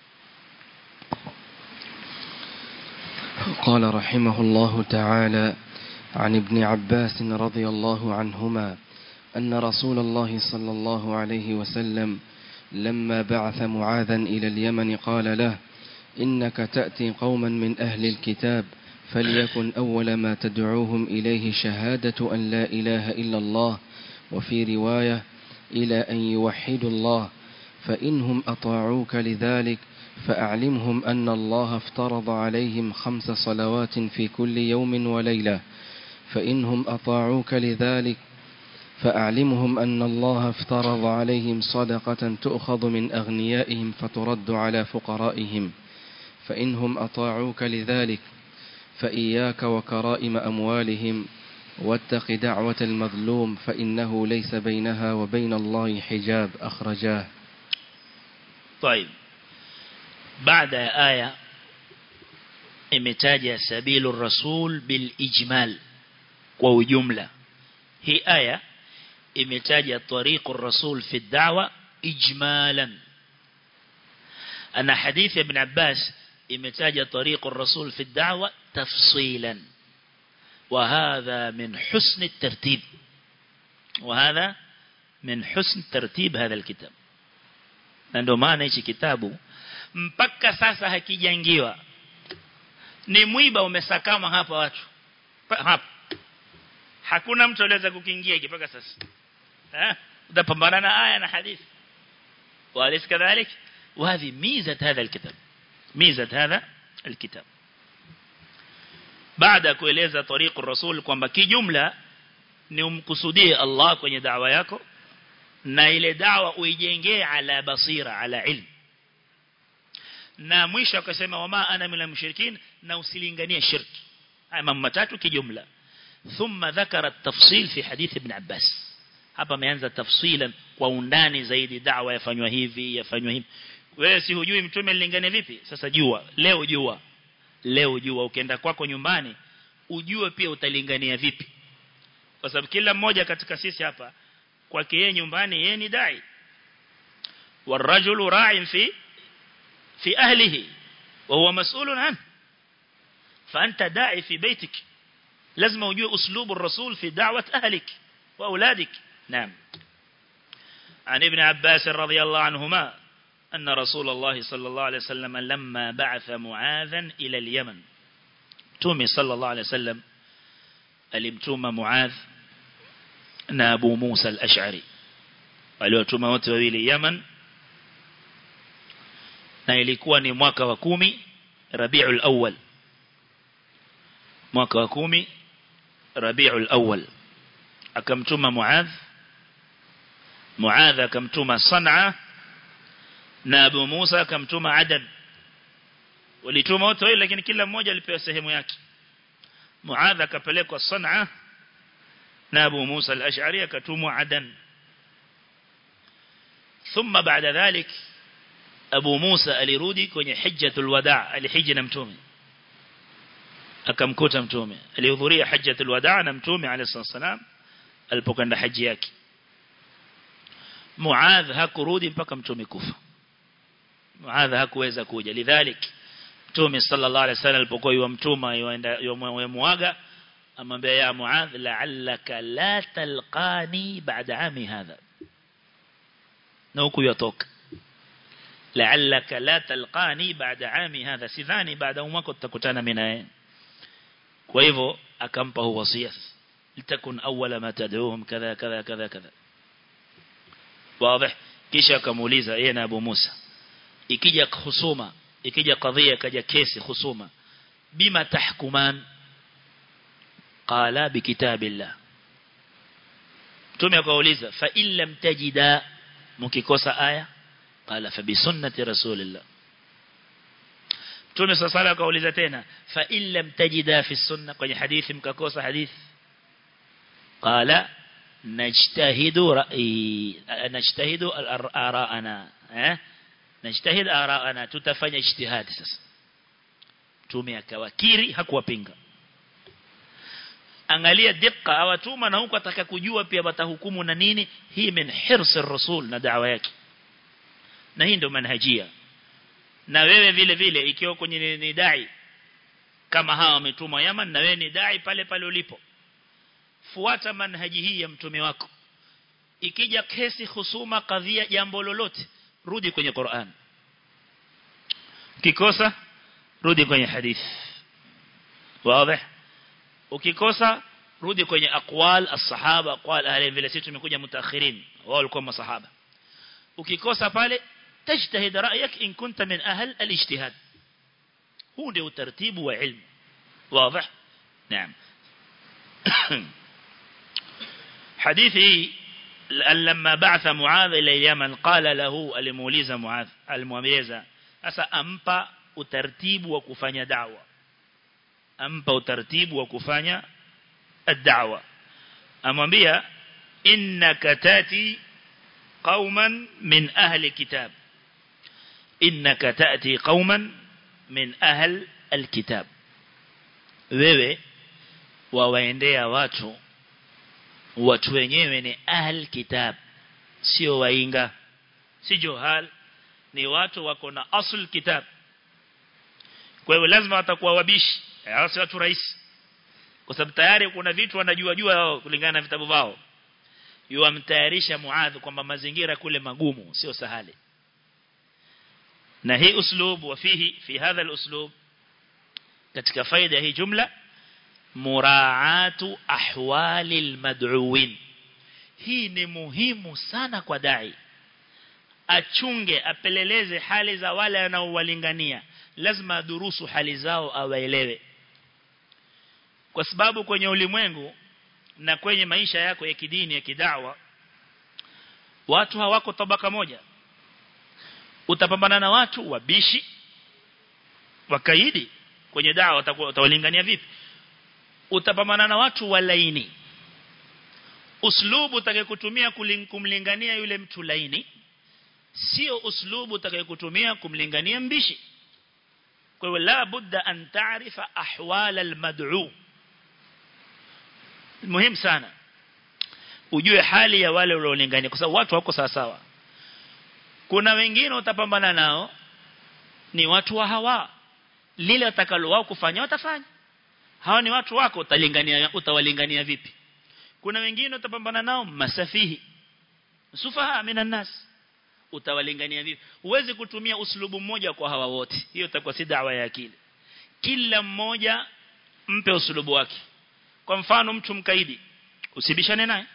قال رحمه الله تعالى عن ابن عباس رضي الله عنهما أن رسول الله صلى الله عليه وسلم لما بعث معاذا إلى اليمن قال له إنك تأتي قوما من أهل الكتاب فليكن أول ما تدعوهم إليه شهادة أن لا إله إلا الله وفي رواية إلى أن يوحدوا الله فإنهم أطاعوك لذلك فأعلمهم أن الله افترض عليهم خمس صلوات في كل يوم وليلة فإنهم أطاعوك لذلك فأعلمهم أن الله افترض عليهم صدقة تؤخذ من أغنيائهم فترد على فقرائهم فإنهم أطاعوك لذلك فإياك وكرائم أموالهم واتق دعوة المظلوم فإنه ليس بينها وبين الله حجاب أخرجاه طيب بعد آية imetaja sabilu rasul bil ijmal kwa ujumla hii aya imetaja tariqu rasul fi da'wa ijmalan ana hadithi ibn Abbas imetaja tariqu rasul fi da'wa tafsilan وهذا من حسن الترتيب وهذا من حسن ترتيب هذا الكتاب ndio maana hichi kitabu mpaka sasa hakijangiwa ni mwiba umesakama hapa watu hapa hakuna mtu aliweza kukiingia mpaka sasa eh utapambana na aya na hadithi walis kadhalik وهذه ميزه هذا الكتاب ميزه هذا الكتاب baada kueleza tariqu rasul kwamba kijumla ni umkusudie Allah kwenye da'wa yako na ile da'wa uijengee ala basira ala ilm na mwisho akasema wama ana minal mushrikin na usilinganie shirki haya mambo matatu kijumla thumma dhakara at-tafsil fi hadith ibn Abbas hapa ameanza tafsilan kwa undani zaidi da'wa yafanywa hivi yafanywa hivi wewe si hujui mtume alilingania vipi sasa jua leo jua leo jua ukienda kwako nyumbani ujue pia utalingania vipi kwa sababu kila mmoja katika sisi hapa kwake yeye nyumbani yeye ni dai والرجل راع في في أهله وهو مسؤول عنه فأنت داعي في بيتك لازم وجوه أسلوب الرسول في دعوة أهلك وأولادك نعم عن ابن عباس رضي الله عنهما أن رسول الله صلى الله عليه وسلم لما بعث معاذا إلى اليمن تومي صلى الله عليه وسلم alimtuma Muadh na Abu Musa al-Ash'ari waliotuma wote wawili Yaman na ilikuwa ni mwaka wa kumi Rabiul Awwal mwaka wa kumi Rabiul Awwal akamtuma Muadh Muadh akamtuma Sanaa na Abu Musa akamtuma Adan walituma wote wawili lakini kila mmoja alipewa sehemu yake Muadh akapelekwa Sanaa na Abu Musa al-Ash'ari akatumwa Adan thumma baada dhalik Abu Musa alirudi kwenye hijjatul wadaa alihiji na mtume akamkuta mtume alihudhuria hajjatul wadaa na mtume alayhi salam alipokwenda haji yake Muadh hakurudi mpaka mtume kufa Muadh hakuweza kuja lidhalik Mtume sallallahu alaihi wasallam alipokuwa yumtuma yuenda yumuaga amwambia ya Muadh la'allaka la talqani ba'da ami hadha na huku yotoka la'allaka la talqani ba'da ami hadha sidhani baada mwaka tutakutana mimi naye kwa hivyo akampa huo wasia litakun awwala ma tad'uhum kadha kadha kadha kadha wazi kisha akamuuliza yeye na Abu Musa ikija husuma ikija kadhia kaja kesi husuma bima tahkuman qala bikitabillah mtume akauliza fa in lam tajida mkikosa aya qala fa bi sunnati rasulillah mtume sasa akauliza tena fa in lam tajida fi sunna kwenye hadithi mkakosa hadithi qala najtahidu ra'i najtahidu ara'ana eh najtahid araana tutafanya ijtihadi sasa mtume akawakiri hakuwapinga angalia dikka awatuma na huko ataka kujua pia watahukumu na nini hii min hirs rasul na da'wa yake na hii ndio manhajia na wewe vile vile ikiwa kwenye ni dai kama hawa wametumwa Yaman na wewe ni dai pale pale ulipo fuata manhaji hii ya mtume wako ikija kesi husuma kadhia jambo lolote rudi kwenye Qur'an ukikosa rudi kwenye hadith wazi ukikosa rudi kwenye aqwal as-sahaba aqwal ahli vile sisi tumekuja mutaakhirin wao walikuwa masahaba ukikosa pale tajtahid ra'yak in kunta min ahl al-ijtihad huu ndio utaratibu wa ilmu wazi naam hadithi لما بعث معاذ إلى اليمن قال له الموليزة معاذ المؤميزة أسا أمبا utaratibu wa kufanya da'wa ampa utaratibu wa kufanya ad-da'wa amwambia innaka tati qauman min ahli kitab innaka tati qauman min ahli al-kitab wewe wawaendea watu watu wenyewe ni ahl kitab sio wainga si johal ni watu wako na asl kitab kwa hiyo lazima watakuwa wabishi hao si watu rahisi kwa sababu tayari kuna vitu wanajua jua wao kulingana na vitabu vao yuamtayarisha Muadh kwamba mazingira kule magumu sio sahali na hii uslub wa fihi fi hadha al-uslub katika faida hii jumla muraatu ahwali al-mad'uwin hii ni muhimu sana kwa dai achunge apeleleze hali za wale anaowalingania lazima adurusu hali zao awaelewe kwa sababu kwenye ulimwengu na kwenye maisha yako ya kidini ya kidawa watu hawako tabaka moja utapambana na watu wabishi wakaidi kwenye dawa utawalingania vipi utapambana na watu walaini uslubu utakayekutumia kumlingania yule mtu laini sio uslubu utakayekutumia kumlingania mbishi kwa hiyo la budda an taarifa ahwal almad'u muhimu sana ujue hali ya wale uliolingania kwa sababu watu wako sawa sawa kuna wengine utapambana nao ni watu wa hawa lile watakalo wao kufanya watafanya hawa ni watu wako utalingania utawalingania vipi kuna wengine utapambana nao masafihi sufaha minan nas utawalingania vipi huwezi kutumia uslubu mmoja kwa hawa wote hiyo itakuwa si dawa ya akili kila mmoja mpe uslubu wake kwa mfano mtu mkaidi usibishane naye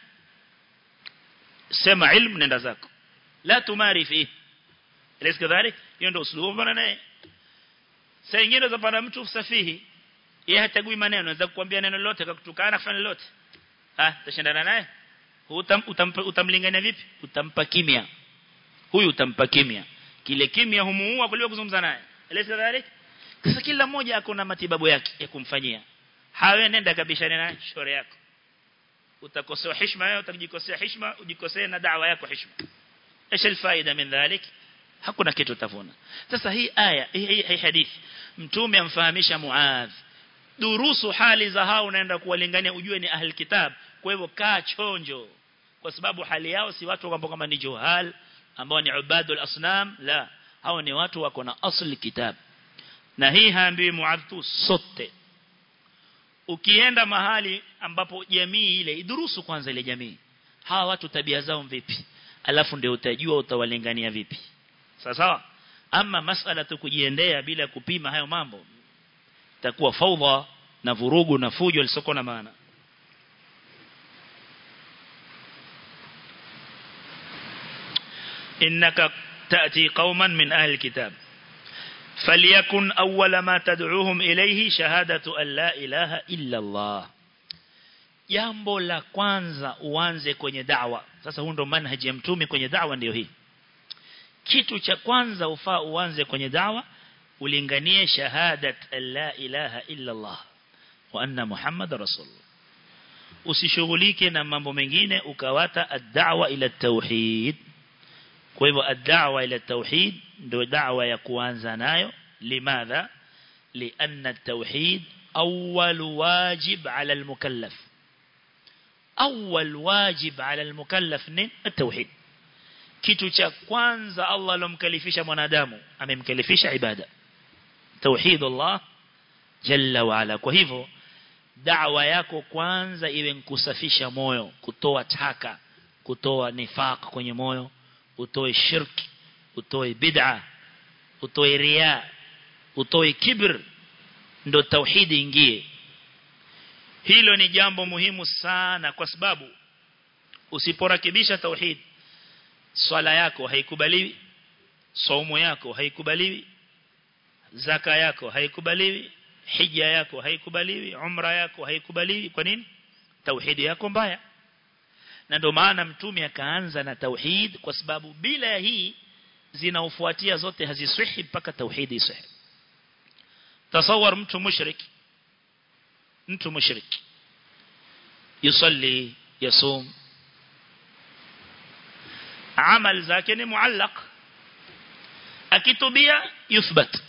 sema ilmu nenda zako la tumari fi Elesi kadhalik hiyo ndio uslubu bwana naye saa nyingine utapata mtu safihi yeye hatagui maneno anaweza kukwambia neno lolote akakutukana kufanya lolote ah tashindana naye utam, utampa, utamlingania vipi utampa kimya huyu utampa kimya kile kimya humuua kuliko kuzungumza naye Elesi kadhalik sasa kila mmoja ako na matibabu yake ya kumfanyia hawe nenda kabishane naye shore yako utakosewa heshima wewe utajikosea heshima ujikosee na dawa yako heshima ايش الفائده من ذلك hakuna kitu utavuna sasa hii aya hii, hii hadithi mtume amfahamisha Muadh durusu hali za hao unaenda kuwalingania ujue ni ahli kitab kwa hivyo kaa chonjo kwa sababu hali yao si watu ambao kama ni juhal ambao ni ubadul asnam la hao ni watu wako na asli kitab na hii haambiwi Muadh tu sote ukienda mahali ambapo jamii ile idurusu kwanza ile jamii hawa watu tabia zao vipi alafu ndio utajua utawalingania vipi sawa sawa ama masala tu kujiendea bila kupima hayo mambo itakuwa faudha na vurugu na fujo lisoko na maana innaka تأتي قوما من أهل الكتاب فليكن أول ما تدعوهم إليه شهادة أن لا إله إلا الله jambo la kwanza uanze kwenye da'wa sasa huu ndo manhaji ya mtume kwenye da'wa ndio hii kitu cha kwanza ufaa uanze kwenye da'wa ulinganie shahadat la ilaha illa Allah wa anna muhammad rasulullah usishughulike na mambo mengine ukawata ad-da'wa ila tauhid kwa hivyo ad-da'wa ila tauhid ndio da'wa ya kuanza nayo limadha lianna at-tauhid awwal wajib ala al-mukallaf أول واجب على المكلف نين التوحيد kitu cha kwanza Allah alomkalifisha mwanadamu amemkalifisha ibada tauhid Allah jalla wa ala kwa hivyo da'wa yako kwanza iwe kusafisha moyo kutoa taka kutoa nifaq kwenye moyo utoe shirki utoe bid'a utoe riya utoe kibr ndo tauhidi ingie hilo ni jambo muhimu sana kwa sababu usiporakibisha tauhid swala yako haikubaliwi saumu yako haikubaliwi zaka yako haikubaliwi hija yako haikubaliwi umra yako haikubaliwi kwa nini tauhidi yako mbaya na ndio maana mtume akaanza na tauhid kwa sababu bila ya hii zinaofuatia zote haziswihi mpaka tauhidi iswihi tasawar mtu mushriki mtu mushriki yusalli yasum amal zake ni muallaq akitubia yuthbat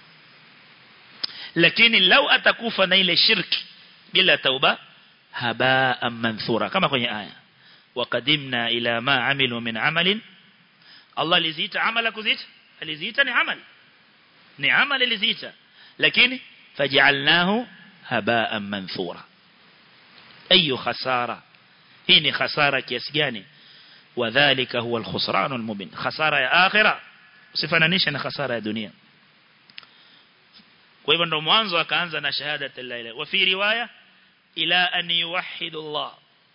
lakini lau atakufa na ile shirki bila tauba habaa manthura kama kwenye aya waqadimna ila ma amilu min amalin Allah aliziita amala kuziita aliziita ni amal ni amal aliziita lakini faj'alnahu habaa manthura ayu khasara hii ni khasara kiasi gani wadhālika huwa al-khusran al-mubin khasara ya akhira usifananishe na khasara ya dunia kwa hivyo ndo mwanzo akaanza na shahada la ilaha wa fi riwaya ila an yuwahhidu Allah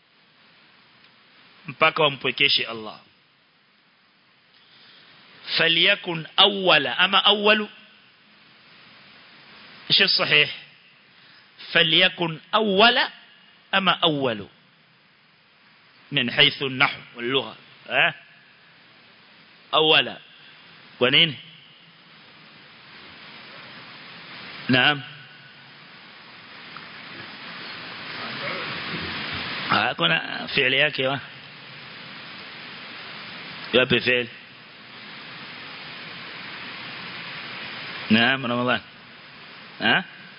mpaka wampwekeshe Allah فليكن أول أما أول إيش الصحيح فليكن أول أما أول من حيث النحو واللغة أه؟ أولا ونين نعم kuna fi'li yake wa yapi fi'li نعم رمضان ها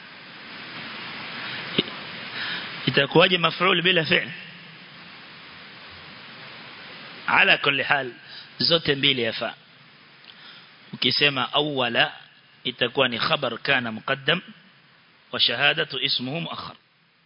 itakuwaje maf'ul bila fi'l ala kulli hal zote mbili yafaa ukisema awwala itakuwa ni khabar kana muqaddam wa shahadatu ismuhu muakhar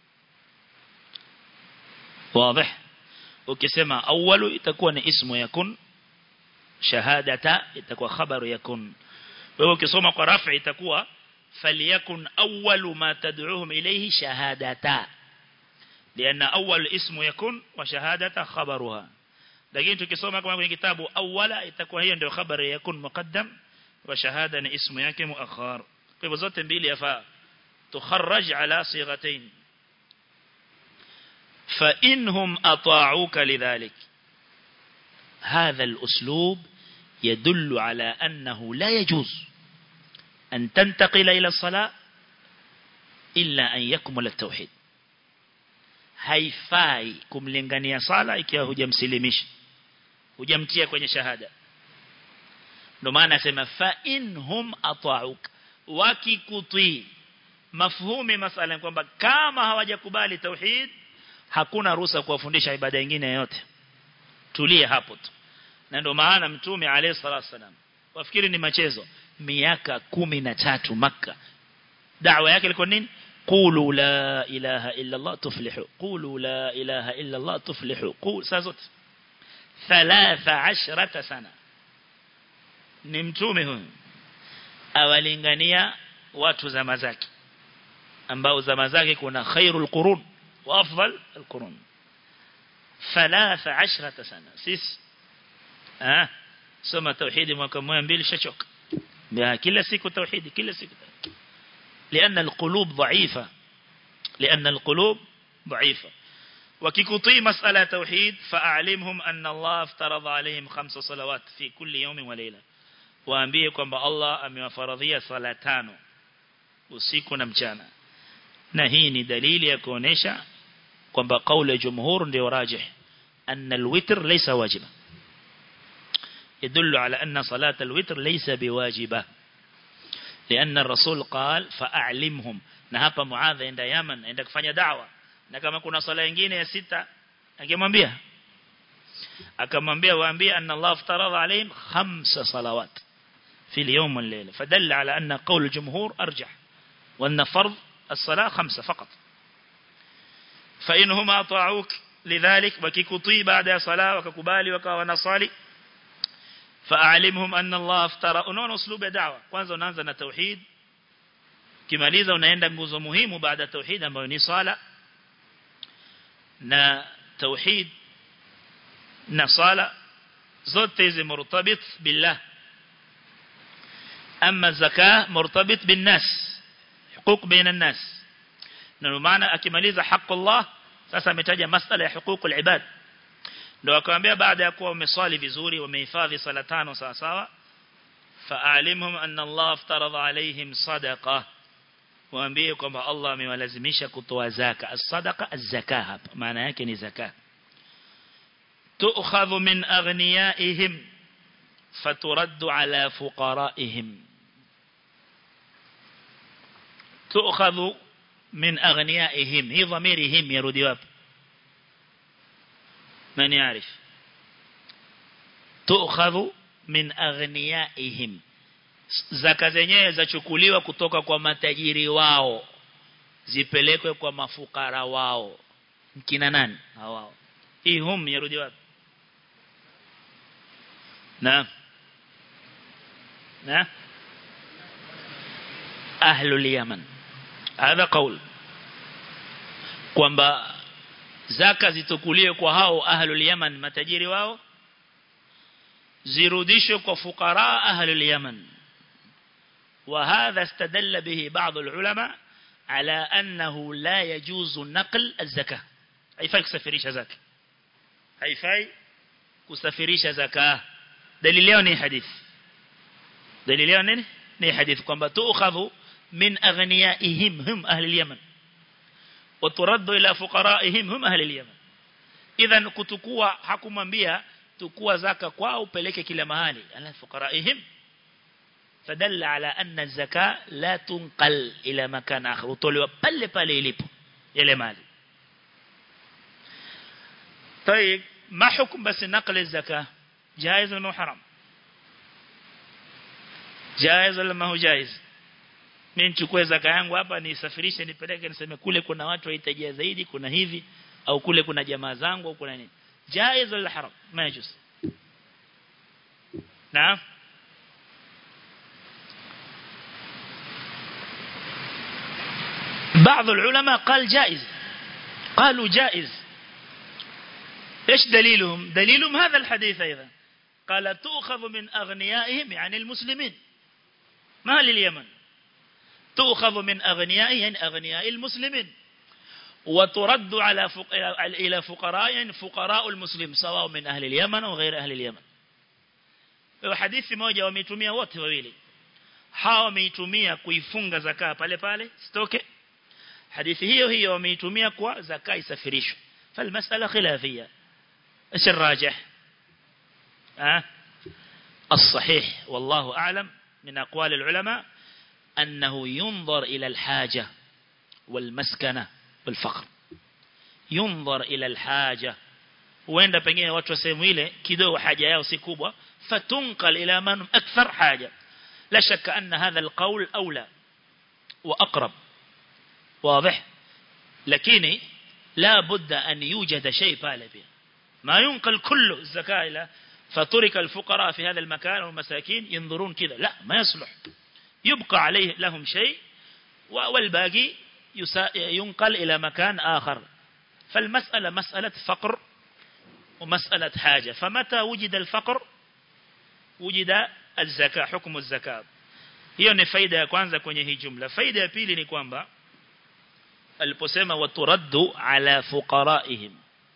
واضح ukisema awwalu itakuwa ni ismu yakun shahadata itakuwa khabaru yakun wewe ukisoma kwa rafi itakuwa falyakun awwalu ma tad'uhum ilayhi shahadata لأن أول اسم يكون وشهادة خبرها لكن tukisoma kama kwenye kitabu awwala itakuwa hiyo ndio khabari yakun muqaddam wa shahada ni ismu yake muakhar kwa hivyo zote mbili yafaa tukharraj ala sighatayn fa inhum ata'uka lidhalik هذا الأسلوب يدل على أنه لا يجوز أن تنتقل إلى الصلاة إلا أن يكمل التوحيد haifai kumlingania sala ikiwa hujamsilimisha hujamtia kwenye shahada ndio maana nasema fa inhum ata'uk wakikutii mafhumi masala kwamba kama hawajakubali tauhid hakuna ruhusa kuwafundisha ibada nyingine yote tulie hapo tu na ndio maana mtume alayhi salatu wasalam wafikiri ni machezo miaka kumi na tatu maka da'wa yake ilikuwa nini قولوا لا إله إلا الله تفلحوا قولوا لا إله إلا الله تفلحوا قول سازت ثلاث عشرة سنة نمتومه awalingania watu zama zake ambao zama zake kuna khairul qurun wa afdal alqurun 13 sana sisi ah soma tauhidi mwaka mmoja mbili shachoka kila siku tauhidi kila siku لأن القلوب ضعيفة لأن القلوب ضعيفة وكيكطي مسألة توحيد فأعلمهم أن الله افترض عليهم خمس صلوات في كل يوم وليلة وأنبيكم بالله أم فرضية صلاتان usiku na mchana na hii ni dalili ya kuonesha kwamba kauli ya jumhur ndio rajih anna alwitr laysa wajiba يدل على أن صلاة الوتر ليس بواجبة لأن الرسول قال فأعلمهم نهapa معاذ عند يمن عند kufanya da'wa na kama kuna sala nyingine ya sita angemwambia akamwambia waambie anna Allah aftarada alayhim khamsa salawat في اليوم والليلة فدل على أن قول الجمهور أرجح وأن فرض الصلاة خمسة فقط فإنهم أطاعوك لذلك وكيكطي بعد صلاة وككبالي وكونصالي فأعلمهم أن الله افترى unaona uslubu ya da'wa kwanza unaanza na tauhid kimaliza unaenda nguzo muhimu baada ya tauhid ambayo ni sala na tauhid na sala zote hizi murtabit billah ama zaka murtabit bin nas huquq baina nas na maana akimaliza haki Allah sasa ametaja masala ya huquq al-ibad ndio akamwambia baada ya kuwa umeswali vizuri umehifadhi sala tano sawa sawa fa'alimhum anna Allah aftarada alaihim sadaqa waambie kwamba Allah amewalazimisha kutoa zaka as-sadaqa az-zaka hapa maana yake ni zaka tu'khadhu min aghniyaihim faturaddu ala fuqaraihim tu'khadhu min aghniyaihim hi dhamirihim yarudi wapi من يعرف تؤخذ من أغنيائهم zaka zenyewe zachukuliwa kutoka kwa matajiri wao zipelekwe kwa mafukara wao kina nani hao hii hum yarudi wapi na na ahlul yaman hadha qaul kwamba zaka zitukulie kwa hao ahlul yaman matajiri wao zirudishwe kwa fukara ahlul yaman وهذا استدل به بعض العلماء على أنه لا يجوز نقل الزكاة haifai kusafirisha zaka haifai kusafirisha zaka dalili yao ni hadithi dalili yao nini ni hadithi kwamba tuukhadhu min aghniyaihim hum ahli al-yaman wa turaddu ila fuqaraihim hum ahli al-yaman idhan kutukua hakumwambia tukua zaka kwao upeleke kila mahali ala fuqaraihim فدل على أن الزكاة لا تنقل إلى مكان آخر وطولوا بل بل يليبوا يلي مالي طيب ما حكم بس نقل الزكاة جائز ولا حرام جائز ولا ما هو جائز mimi nichukue zaka yangu hapa nisafirishe nipeleke niseme kule kuna watu wahitaji zaidi kuna hivi au kule kuna jamaa zangu au kuna nini jaiz wala haram ma yajuz naam بعض العلماء قال جائز قالوا جائز إيش دليلهم دليلهم هذا الحديث أيضا قال تؤخذ من أغنيائهم يعني المسلمين ما لليمن تؤخذ من أغنيائهم يعني أغنياء المسلمين وترد على فق... إلى فقراء يعني فقراء المسلم سواء من أهل اليمن أو غير أهل اليمن وحديث موجة وميتمية wote wawili hawa wameitumia kuifunga zakaa pale pale stoke hadithi hiyo hiyo wameitumia kwa zakaa isafirishwe falmasala khilafia ايش الراجح ها الصحيح والله أعلم من أقوال العلماء أنه ينظر إلى الحاجة والمسكنة والفقر ينظر إلى الحاجة huenda pengine watu wa sehemu ile kidogo haja yao si kubwa fatunqal ila man akthar haja la shakka anna hadha alqawl awla wa aqrab واضح lakini la budda an yujada shay pale pia ما ينقل كله الزكاة إلى فترك الفقراء في هذا المكان والمساكين ينظرون كذا لا ما يصلح يبقى عليه لهم شيء والباقي ينقل إلى مكان آخر فالمسألة مسألة فقر ومسألة حاجة فمتى وجد الفقر وجد الزكاة حكم الزكاة hiyo ni faida ya kwanza kwenye hii jumla faida ya pili ni kwamba aliposema waturaddu ala fuqaraihim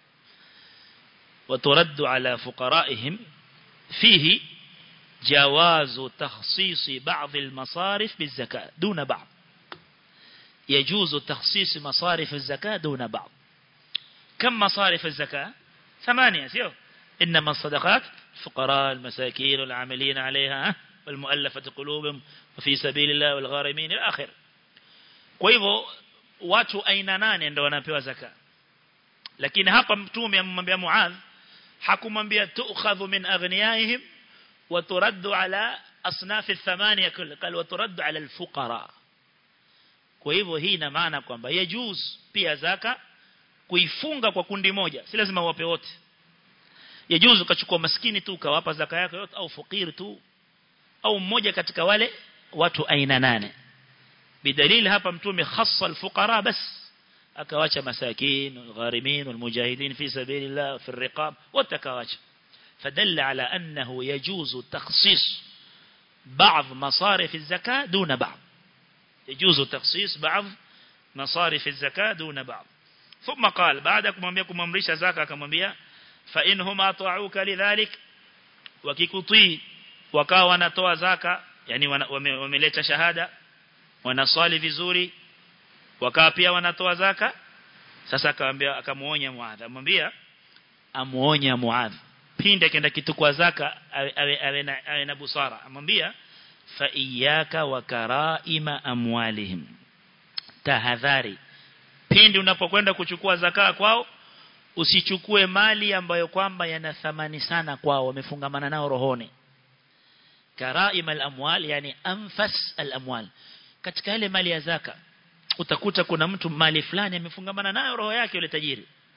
وترد على فقرائهم فيه جواز تخصيص بعض المصارف بالزكاة دون بعض يجوز تخصيص مصارف الزكاة دون بعض كم مصارف الزكاة ثمانية سيو إنما الصدقات الفقراء المساكين والعاملين عليها والمؤلفة قلوبهم وفي سبيل الله والغارمين الآخر وإذا watu aina nane ndio wanapewa zaka lakini hapa mtume amemwambia Muadh hakumwambia tu'khadhu min aghniyaihim wa turaddu ala asnaf athamania kull qal wa turaddu ala alfuqara kwa hivyo hii ina maana kwamba yajuz pia zaka kuifunga kwa kundi moja si lazima wape wote yajuz ukachukua maskini tu ukawapa zaka yako yote au fakiri tu au mmoja katika wale watu aina nane bidalili hapa mtume khassa alfuqara bas akawacha masakin walgharimin walmujahidin fi sabilillah fi الرقاب وتكواcha فدل على أنه يجوز تخصيص بعض مصارف الزكاة دون بعض يجوز تخصيص بعض مصارف الزكاة دون بعض ثم قال بعدك مميكم ممرش زكاة كممية فإنهم أطاعوك لذلك وكيكطي وكاوا نتوى زكاة يعني وملت شهادة wanaswali vizuri wakawa pia wanatoa zaka sasa akamwambia akamuonya Muadh amwambia amuonya Muadh pinde kenda kitu kwa zaka awe, awe, na, awe na busara amwambia fa iyyaka wa karaima amwalihim tahadhari pindi unapokwenda kuchukua zaka kwao usichukue mali ambayo kwamba yana thamani sana kwao wamefungamana nao rohoni karaima al-amwal yani anfas al-amwal katika ile mali ya zaka utakuta kuna mtu mali fulani amefungamana nayo roho yake yule tajiri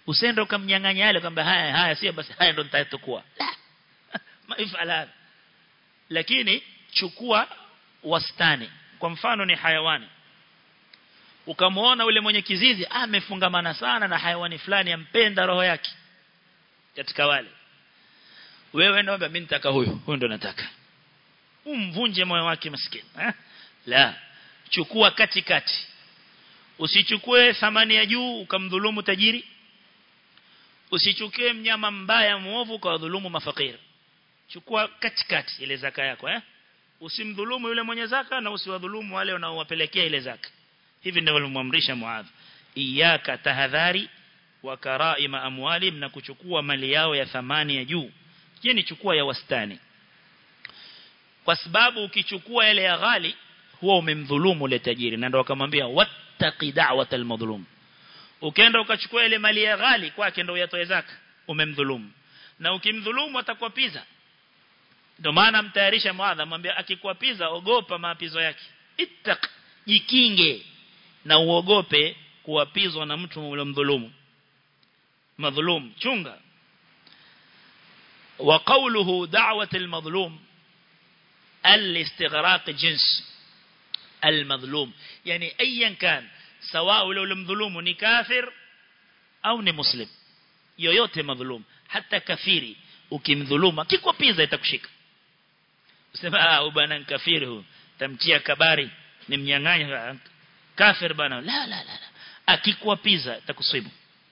usende ukamnyang'anya yale kwamba haya haya sio basi haya ndo nitatokuwa la maifala lakini chukua wastani kwa mfano ni hayawani ukamwona ule mwenye kizizi amefungamana sana na hayawani fulani ampenda roho yake katika wale wewe naomba mimi nitaka huyo huyo ndo nataka umvunje moyo wake maskini eh? la chukua katikati usichukue thamani ya juu ukamdhulumu tajiri usichukue mnyama mbaya muovu kwa dhulumu mafakiri chukua katikati ile zaka yako eh usimdhulumu yule mwenye zaka na usiwadhulumu wale unaowapelekea ile zaka hivi ndivyo alimwamrisha Muadh iyaka tahadhari wa karaima amwali na kuchukua mali yao ya thamani ya juu je ni chukua ya wastani kwa sababu ukichukua ile ya ghali huwa umemdhulumu ile tajiri na ndio akamwambia wattaqi da'watal madhlum ukienda ukachukua ile mali ya ghali kwake ndio uyatoe zaka umemdhulumu na ukimdhulumu atakuapiza ndio maana mtayarisha mwadha mwambia akikuapiza ogopa maapizo yake ittaq jikinge na uogope kuapizwa na mtu ule mdhulumu madhulum chunga wa qawluhu da'wat al-madhlum al-istighraq jins al-madhlum yani ayan kan sawa ule mdhulumu ni kafir au ni muslim yoyote madhulum hata kafiri ukimdhuluma kikwapiza itakushika usema ah bwana kafiri huyu tamtia kabari ni mnyang'anya kafir bana la la la akikwapiza itakusibu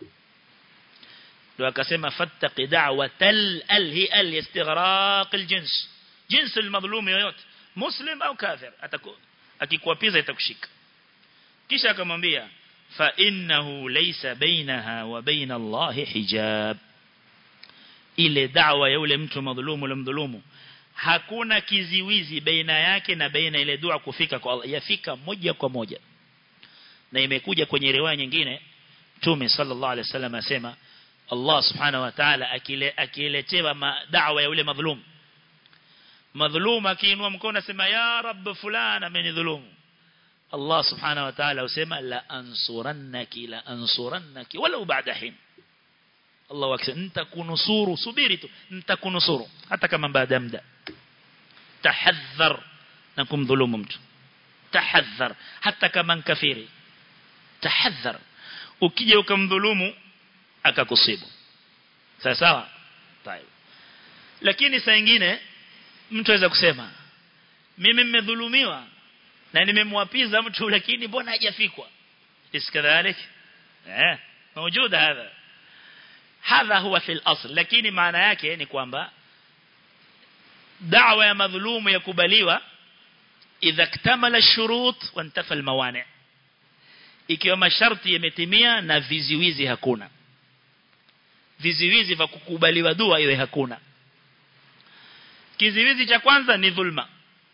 ndio akasema fattaqi da'watal alhi al istighraq aljins jins almadhlum yoyote muslim au kafir ataku akikwapiza itakushika kisha akamwambia fa innahu laysa bainaha wa baina Allah hijab ile da'wa ya yule mtu madhulumu ule mdhulumu hakuna kiziwizi baina yake na baina ile dua kufika kwa Allah yafika moja kwa moja na imekuja kwenye riwaya nyingine Mtume sallallahu alaihi wasallam asema Allah subhanahu wa ta'ala akile akiletewa da'wa ya yule madhulum madhulum akiinua mkono asema ya rabb fulana amenidhulumu Allah subhanahu wa ta'ala usema la ansurannaki la ansurannaki walau ba'da hin Allah akisema nitakunusuru subiri tu nitakunusuru hata kama baada muda tahadhar na kumdhulumu mtu tahadhar hata kama kafiri tahadhar ukija ukamdhulumu akakusibu sawa sawa طيب lakini saa nyingine mtu aweza kusema mimi nimedhulumiwa na nimemwapiza mtu lakini mbona hajafikwa iskadhalik eh موجود هذا hadha huwa fil asl lakini maana yake ni kwamba da'wa ya madhulumu yakubaliwa idha iktamala ash-shurut wa intafa al-mawani' ikiwa masharti yametimia na viziwizi hakuna viziwizi vya kukubaliwa dua iwe hakuna kiziwizi cha kwanza ni dhulma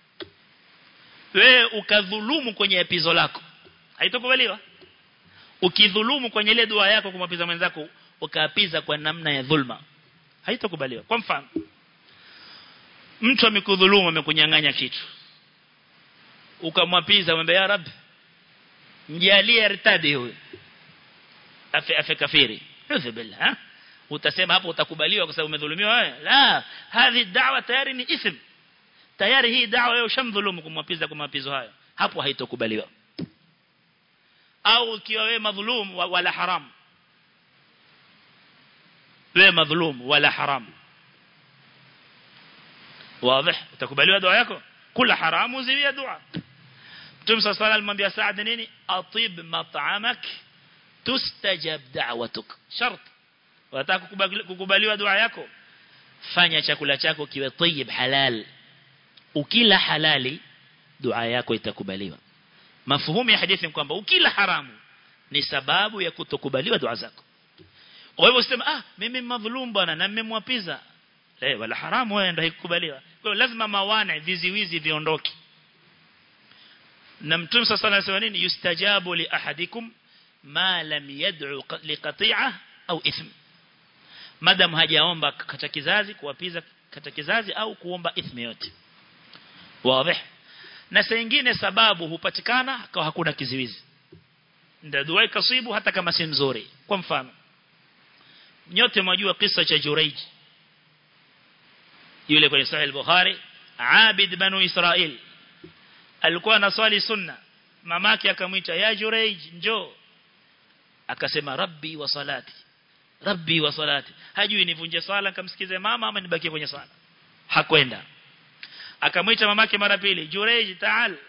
wewe ukadhulumu kwenye epizo lako haitokubaliwa ukidhulumu kwenye ile dua yako kumwapiza mwenzako ukaapiza kwa namna ya dhulma haitokubaliwa kwa mfano mtu amekudhulumu amekunyang'anya kitu ukamwapiza mwambie ya rab mjalie irtadi huyo afe afe kafiri udhu billah ha? utasema hapo utakubaliwa kwa sababu umedhulumiwa wewe la hadhi da'wa tayari ni ithm tayari hii da'wa wewe ushamdhulumu kumwapiza kwa mapizo hayo hapo haitokubaliwa au ukiwa wewe madhulum wala haram wewe madhulum wala haram واضح utakubaliwa dua yako kula haramu ziwia dua Mtume صلى الله عليه وسلم alimwambia Saad nini atib mat'amak tustajab da'watuk shart wataka kukubaliwa dua yako fanya chakula chako kiwe tayyib halal ukila halali dua yako itakubaliwa mafuhumu ya hadithi kwamba ukila haramu ni sababu ya kutokubaliwa dua zako kwa hivyo useme ah mimi madhulum bwana na nimemwapiza eh wala haramu wewe ndio haikubaliwa kwa hiyo lazima mawana viziwizi viondoke na mtume sasa anasema nini yustajabu li ahadikum ma lam yad'u liqati'ah au ithm madam hajaomba kata kizazi kuwapiza kata kizazi au kuomba ithmi yote wazi na saa nyingine sababu hupatikana kwa hakuna kiziwizi ndio dua ikasibu hata kama si nzuri kwa mfano nyote mwajua kisa cha Jurayj yule kwenye sahih al-Bukhari Abid banu Israil alikuwa anaswali sunna mamake akamwita ya Jurayj njoo akasema rabbi wa salati rabbi wa salati hajui nivunje swala nikamsikize mama ama nibakie kwenye swala hakwenda akamwita mamake mara pili Jurayj taal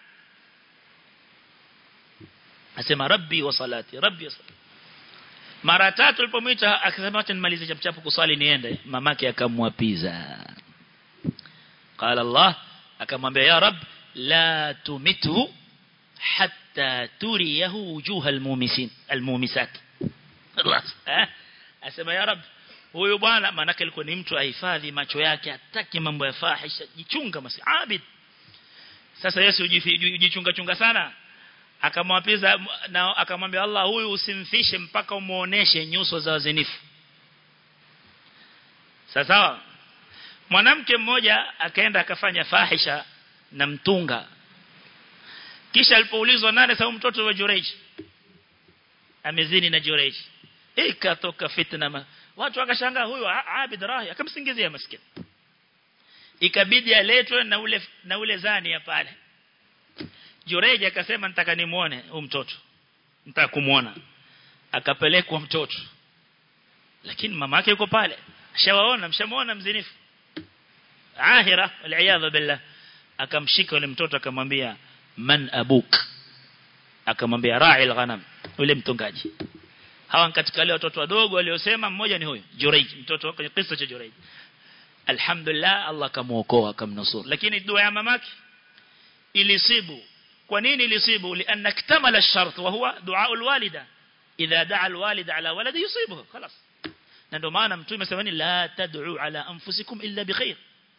asema rabbi wa salati rabbi wa salati mara tatu alipomwita akasema acha nimalize chapchapu kuswali niende mamake akamwapiza qala Allah akamwambia ya rab la tumithu hatta turiyahu wujuha almumisin almumisat خلاص asema ya rab huyu bwana manake alikuwa ni mtu ahifadhi macho yake hataki mambo ya fahisha jichunga masi abid sasa Yesu ujichunga chunga sana akamwapiza na akamwambia Allah huyu usimfishe mpaka umuoneshe nyuso za wazinifu sasa mwanamke mmoja akaenda akafanya fahisha na mtunga kisha alipoulizwa nani sababu mtoto wa Jurej amezini na Jurej ikatoka fitna ma. watu wakashangaa huyu Abid Rahi akamsingizia maskini ikabidi aletwe na ule na ule zani ya pale Jurej akasema nitaka nimuone huyu mtoto nitaka kumuona akapelekwa mtoto lakini mama yake yuko pale ashawaona mshamuona mzinifu ahira wal billah akamshika yule mtoto akamwambia man abuk akamwambia ra'il ghanam yule mtungaji hawa katika wale watoto wadogo waliosema mmoja ni huyo Jurayj mtoto kwenye kisa cha Jurayj alhamdulillah Allah kamuokoa akamnusuru lakini dua ya mamake ilisibu kwa nini ilisibu lianna iktamala ash-shart wa huwa dua al-walida idha da'a al-walid ala waladi yusibuhu خلاص na ndio maana mtume asemani la tad'u ala anfusikum illa bikhair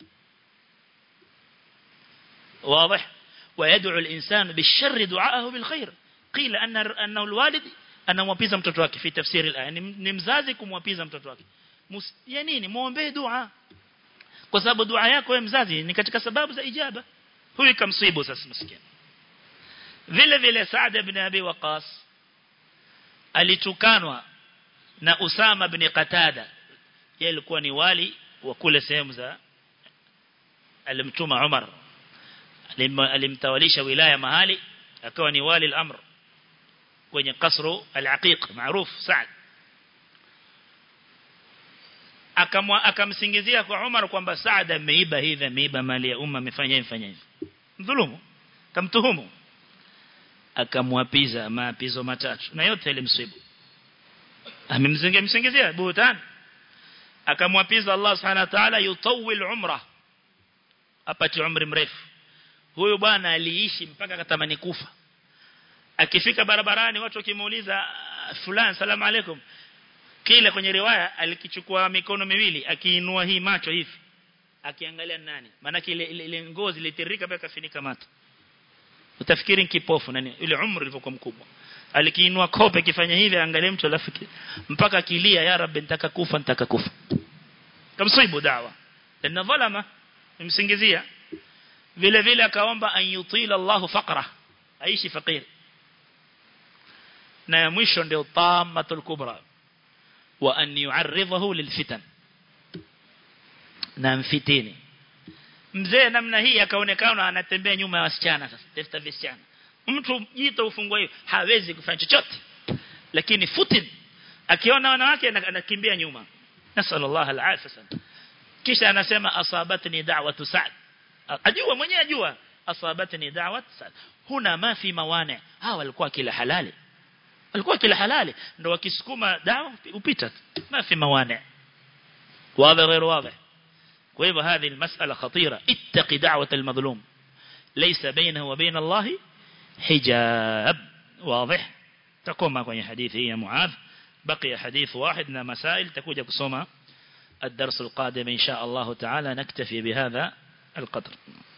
واضح ويدعو الإنسان بالشر دعاءه بالخير قيل أن أنه الوالد أنه مwapiza mtoto wake في تفسير الآية ni mzazi kumwapiza mtoto wake ya nini muombe dua kwa sababu dua yako wewe mzazi ni katika sababu za ijaba huyu kamsibu sasa maskini vile vile Saad ibn Abi Waqas alitukanwa na Usama ibn Qatada yeye alikuwa ni wali wa kule sehemu za alimtuma Umar alimtawalisha wilaya mahali akawa ni wali al-amr kwenye kasru al-aqiq maarufu Saad akamwa akamsingizia kwa Umar kwamba Saad ameiba hivi ameiba mali ya umma amefanya hivi fanya hivi mdhulumu kamtuhumu akamwapiza maapizo matatu na yote ilimsibu amemzingia msingizia buhtan akamwapiza Allah subhanahu wa ta'ala yutawil umra apati umri mrefu huyu bwana aliishi mpaka akatamani kufa akifika barabarani watu wakimuuliza fulani salamu alaikum kile kwenye riwaya alikichukua mikono miwili akiinua hii macho hivi akiangalia nani maana ile ile ngozi ilitirika mpaka kafinika macho utafikiri kipofu nani ile umri ilivyokuwa mkubwa alikiinua kope kifanya hivi angalie mtu alafu mpaka kilia ya rabbi nitaka kufa nitaka kufa kamsibu dawa na dhalama imsingizia vile vile akaomba an yutila Allahu faqra aishi fakir na ya mwisho ndio tamatul kubra wa an yu'arridahu lilfitan na mfitini mzee namna hii akaonekana anatembea nyuma ya wasichana sasa tafuta wasichana mtu jito ufungwa hiyo hawezi kufanya chochote lakini futin akiona wanawake anakimbia nyuma nasallallahu alaihi kisha anasema asabatni da'watu sa'd ajua mwenyewe ajua asabatni da'wat sa'd huna ma fi mawani hawa walikuwa kila halali walikuwa kila halali ndio wakisukuma dawa upita ma fi mawani واضح غير واضح وهذا هذه المسألة خطيرة اتق دعوة المظلوم ليس بينه وبين الله حجاب واضح تقوم kwenye hadithi ya Muadh بقي حديث واحد na مسائل تكوja kusoma الدرس القادم إن شاء الله تعالى نكتفي بهذا القدر